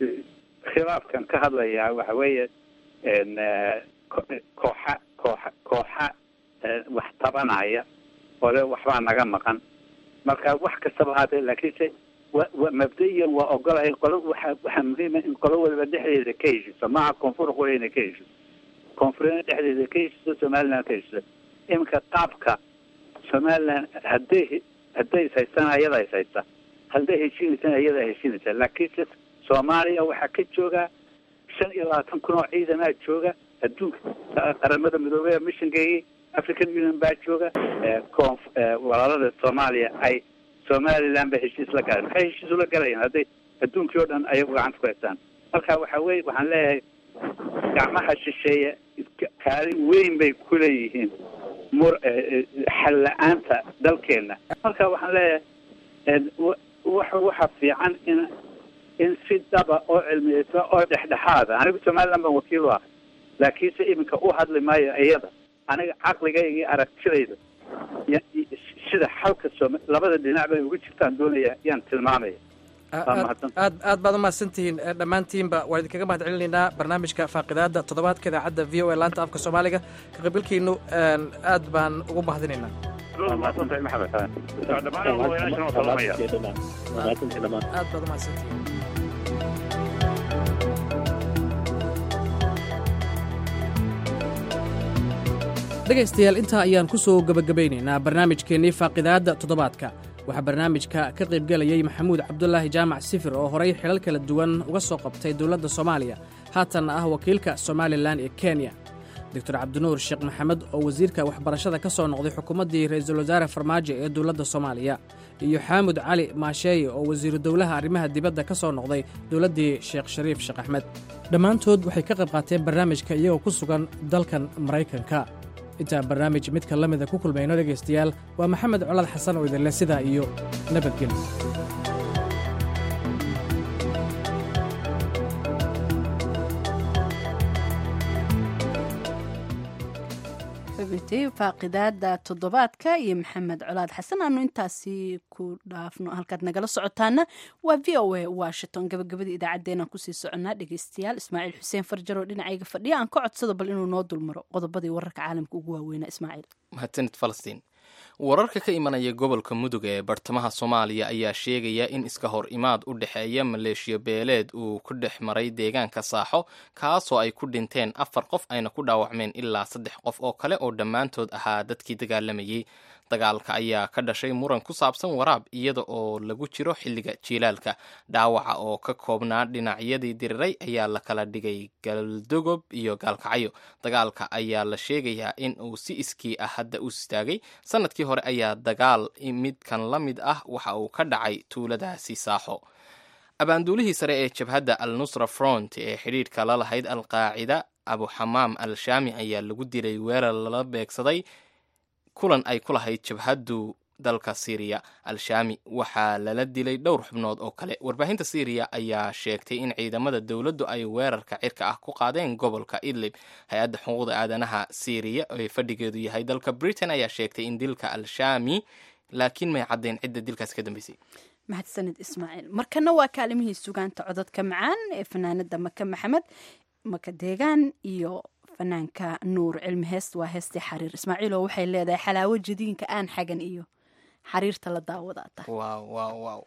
khilaafkan ka hadlayaa waxa weeye een, eh, ko- kooxa kooxa kooxa eh, wax tabanaya oo le waxbaa naga maqan marka wax kastaba haatee laakiinse wa wa mabda'iyan waa ogolahay qolo waxa waxaa muhiima in qolo waliba dhexdeeda ka heshiiso maaha koonfur qura inay ka heshiiso koonfurina dhexdeeda ka heshiiso somaliland ka heshiiso iminka qaabka somaliland hadday hadday is haystaan ayada is haysta hadday heshiinaysaan ayadaa heshiinaysa laakiinse soomaaliya waxaa ka jooga shan iyo labaatan kun oo ciidamaa jooga adduunka qaramada midoobey missionkeygii african union baa jooga eh, koonf eh, walaalada soomaaliya ay somaliland ba heshiis la galeen maxay heshiis ula galayaan hadday adduunkii oo dhan ayagu gacanta ku haystaan marka waxa weye waxaan leeyahay gacmaha shisheeye ka- kaalin weyn bay ku leeyihiin mur eh, eh, xal la-aanta dalkeena marka waxaan leeyahay een, wa- waxa waxa fiican in in si daba oo cilmiyeysa oo dhexdhexaada anigu somaliland baan wakiil u ah laakiinse iminka u hadli maayo iyada aniga caqligayga iyo aragtidayda ya- i- sida xalka sooma labada dhinac bay uga jirtaan doonaya yaan tilmaamaya waa mahadsan aad aad baad umahadsantihiin eh, dhammaantiinba waan idinkaga mahad celinaynaa barnaamijka faaqidaada toddobaadka idaacadda v o a laanta afka soomaaliga ka qaybgalkiinu een, aad baan ugu mahadinaynaa waa mahadsantahay maxamed dhammaan odayaashana waa salamaya aad baad umahadsantihiin dhegaystayaal intaa ayaan ku soo gebagabaynaynaa barnaamijkeennii faaqidaadda toddobaadka waxaa barnaamijka ka qaybgelayay maxamuud cabdulaahi jaamac sifir oo horay xilal kala duwan uga soo qabtay dowladda soomaaliya haatanna ah wakiilka somalilan ee kenya doctor cabdinuur sheekh maxamed oo wasiirka waxbarashada ka soo noqday xukuumaddii ra'iisul wasaare farmaajo ee dowladda soomaaliya iyo xaamud cali maasheeye oo wasiiru dowlaha arrimaha dibadda ka soo noqday dowladdii sheekh shariif sheekh axmed dhammaantood waxay ka qayb qaateen barnaamijka iyagoo ku sugan dalkan maraykanka intaan barnaamij midka la mida ku kulmayno dhegaystayaal waa maxamed colaad xasan oo idinleh sidaa iyo nabadgelyo xubintay faaqidaada toddobaadka iyo maxamed colaad xasan aanu intaasi ku dhaafno halkaad nagala socotaana waa v o a washington gabagabadii idaacaddeenaan kusii soconnaa dhegaystayaal ismaaciil xuseen farjar oo dhinacayga fadhiya aan ka codsado bal inuu noo dulmaro qodobadii wararka caalamka ugu waaweynaa ismaaciil mahadsanid falastiin wararka ka imanaya gobolka mudug ee bartamaha soomaaliya ayaa sheegaya in iska hor imaad u dhexeeya maleeshiya beeleed uu ku dhex maray deegaanka saaxo kaasoo ay ku dhinteen afar qof ayna ku dhaawacmeen ilaa saddex qof oo kale oo dhammaantood ahaa dadkii dagaalamayey dagaalka ayaa ka dhashay muran ku saabsan waraab iyada oo lagu jiro xilliga jiilaalka dhaawaca oo ka koobnaa dhinacyadii diriray ayaa la kala dhigay galdogob iyo gaalkacyo dagaalka ayaa la sheegayaa in uu si iskii ah hadda u istaagay sanadkii hore ayaa dagaal midkan la mid ah waxa uu ka dhacay tuuladaasi saaxo abaanduulihii sare ee jabhadda al nusra front ee xidhiidhka la lahayd alqaacida abuxamaam al shaami ayaa lagu dilay weerar lala beegsaday kulan ay ku lahayd jabhaddu dalka syriya al-shaami waxaa lala dilay dhowr xubnood oo kale warbaahinta syriya ayaa sheegtay in ciidamada dowladdu ay weerarka cirka ah ku qaadeen gobolka idlib hay-adda xuquuqda aadanaha syriya ee fadhigeedu yahay dalka britain ayaa sheegtay in dilka al-shaami laakiin may caddayn cidda dilkaas ka dambeysay mahadsanid ismaaciil markana waa kaalimihii sugaanta codadka macaan ee fanaanada maka maxamed maka deegaan iyo fanaanka nuur cilmi heest waa heestii xariir ismaaciilo waxay leedahay xalaawo jadiinka aan xagan iyo xariirta la daawadaata waaw waaw waaw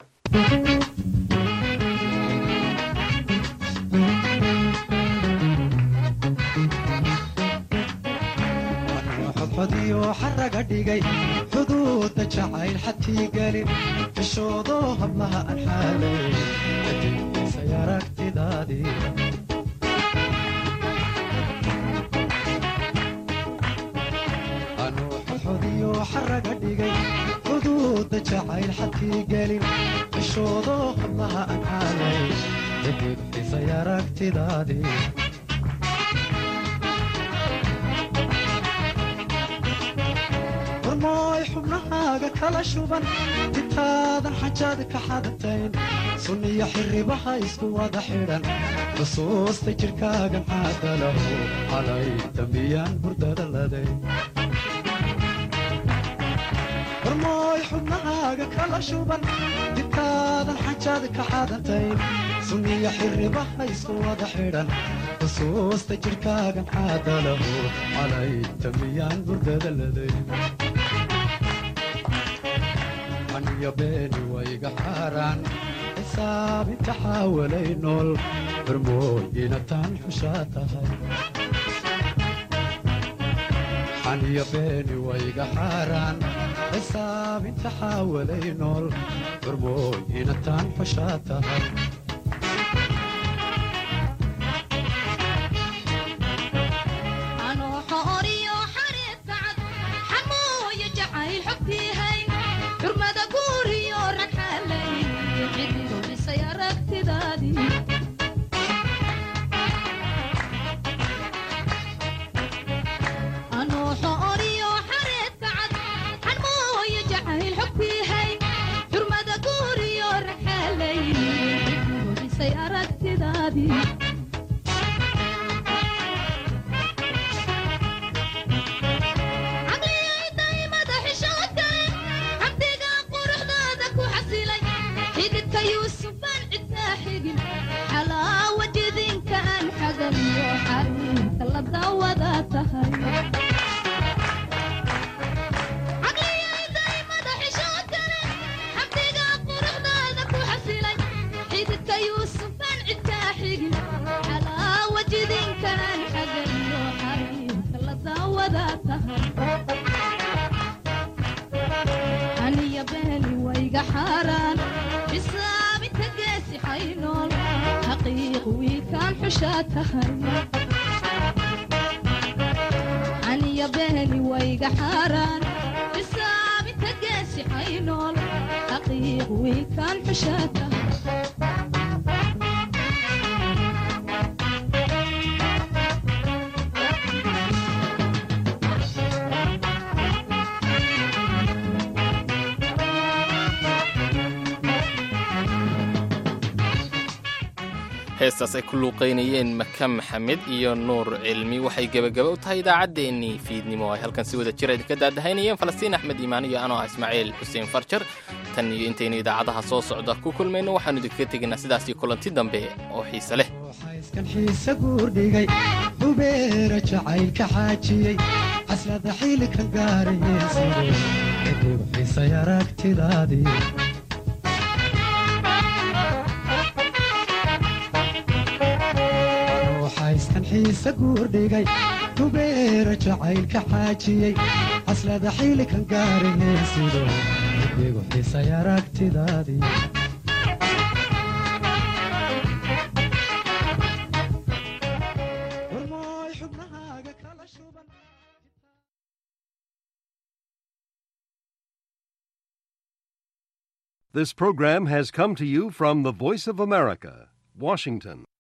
xodxodiyo xaraga dhigay xuduudda jacayl xadkii gelin xishoodoo hablaha aan xaalay kadibisay aragtidaadii anuu xodxodiyo xaraga dhigay xuduudda jacayl xadkii gelin xishoodoo hablaha aan xaalay kadibisay aragtidaadii warmooy xubnahaaga kala shuban intaadan xajaad ka xadatayn sunniyo xirribaha isku wada xidhan xusuusta jidhkaagan caadalahu calay dambiyaan hurdada laday warmooy xubnahaaga kala shuban intaadan xajaad ka xadatayn sunniyo xirribaha isku wada xidhan xusuusta jidhkaagan caadalahu calay dambiyaan hurdada laday aniyo beeni wayga xaaraan xisaabinta xaawalay nool barmooyina taan xushaa tahay xaniyo beeni wayga xaaraan xisaabinta xaawalay nool barmooyina taan xushaa tahay heestaas ay ku luuqaynayeen maka maxamed iyo nuur cilmi waxay gebagaba u tahay idaacaddeenii fiidnimo ay halkan si wada jira idinka daadahaynayeen falastiin axmed iimaan iyo anoo ah ismaaciil xuseen farjar tan iyo intaynu idaacadaha soo socda ku kulmayno waxaanu idinkaga tegaynaa sidaasii kulanti dambe oo xiise leh kan xiise guurdhigay hubeera jacaylka xaajiyey caslada xiilika gaarayeysiday kadib xiisay aragtidaadii kan xiise guurdhigay hubeera jacaylka xaajiyey caslada xilikan gaaraheen sido igu xiisay aragtidaadii warmooy xubnahaaga kala shuban This program has come to you from the Voice of America, Washington.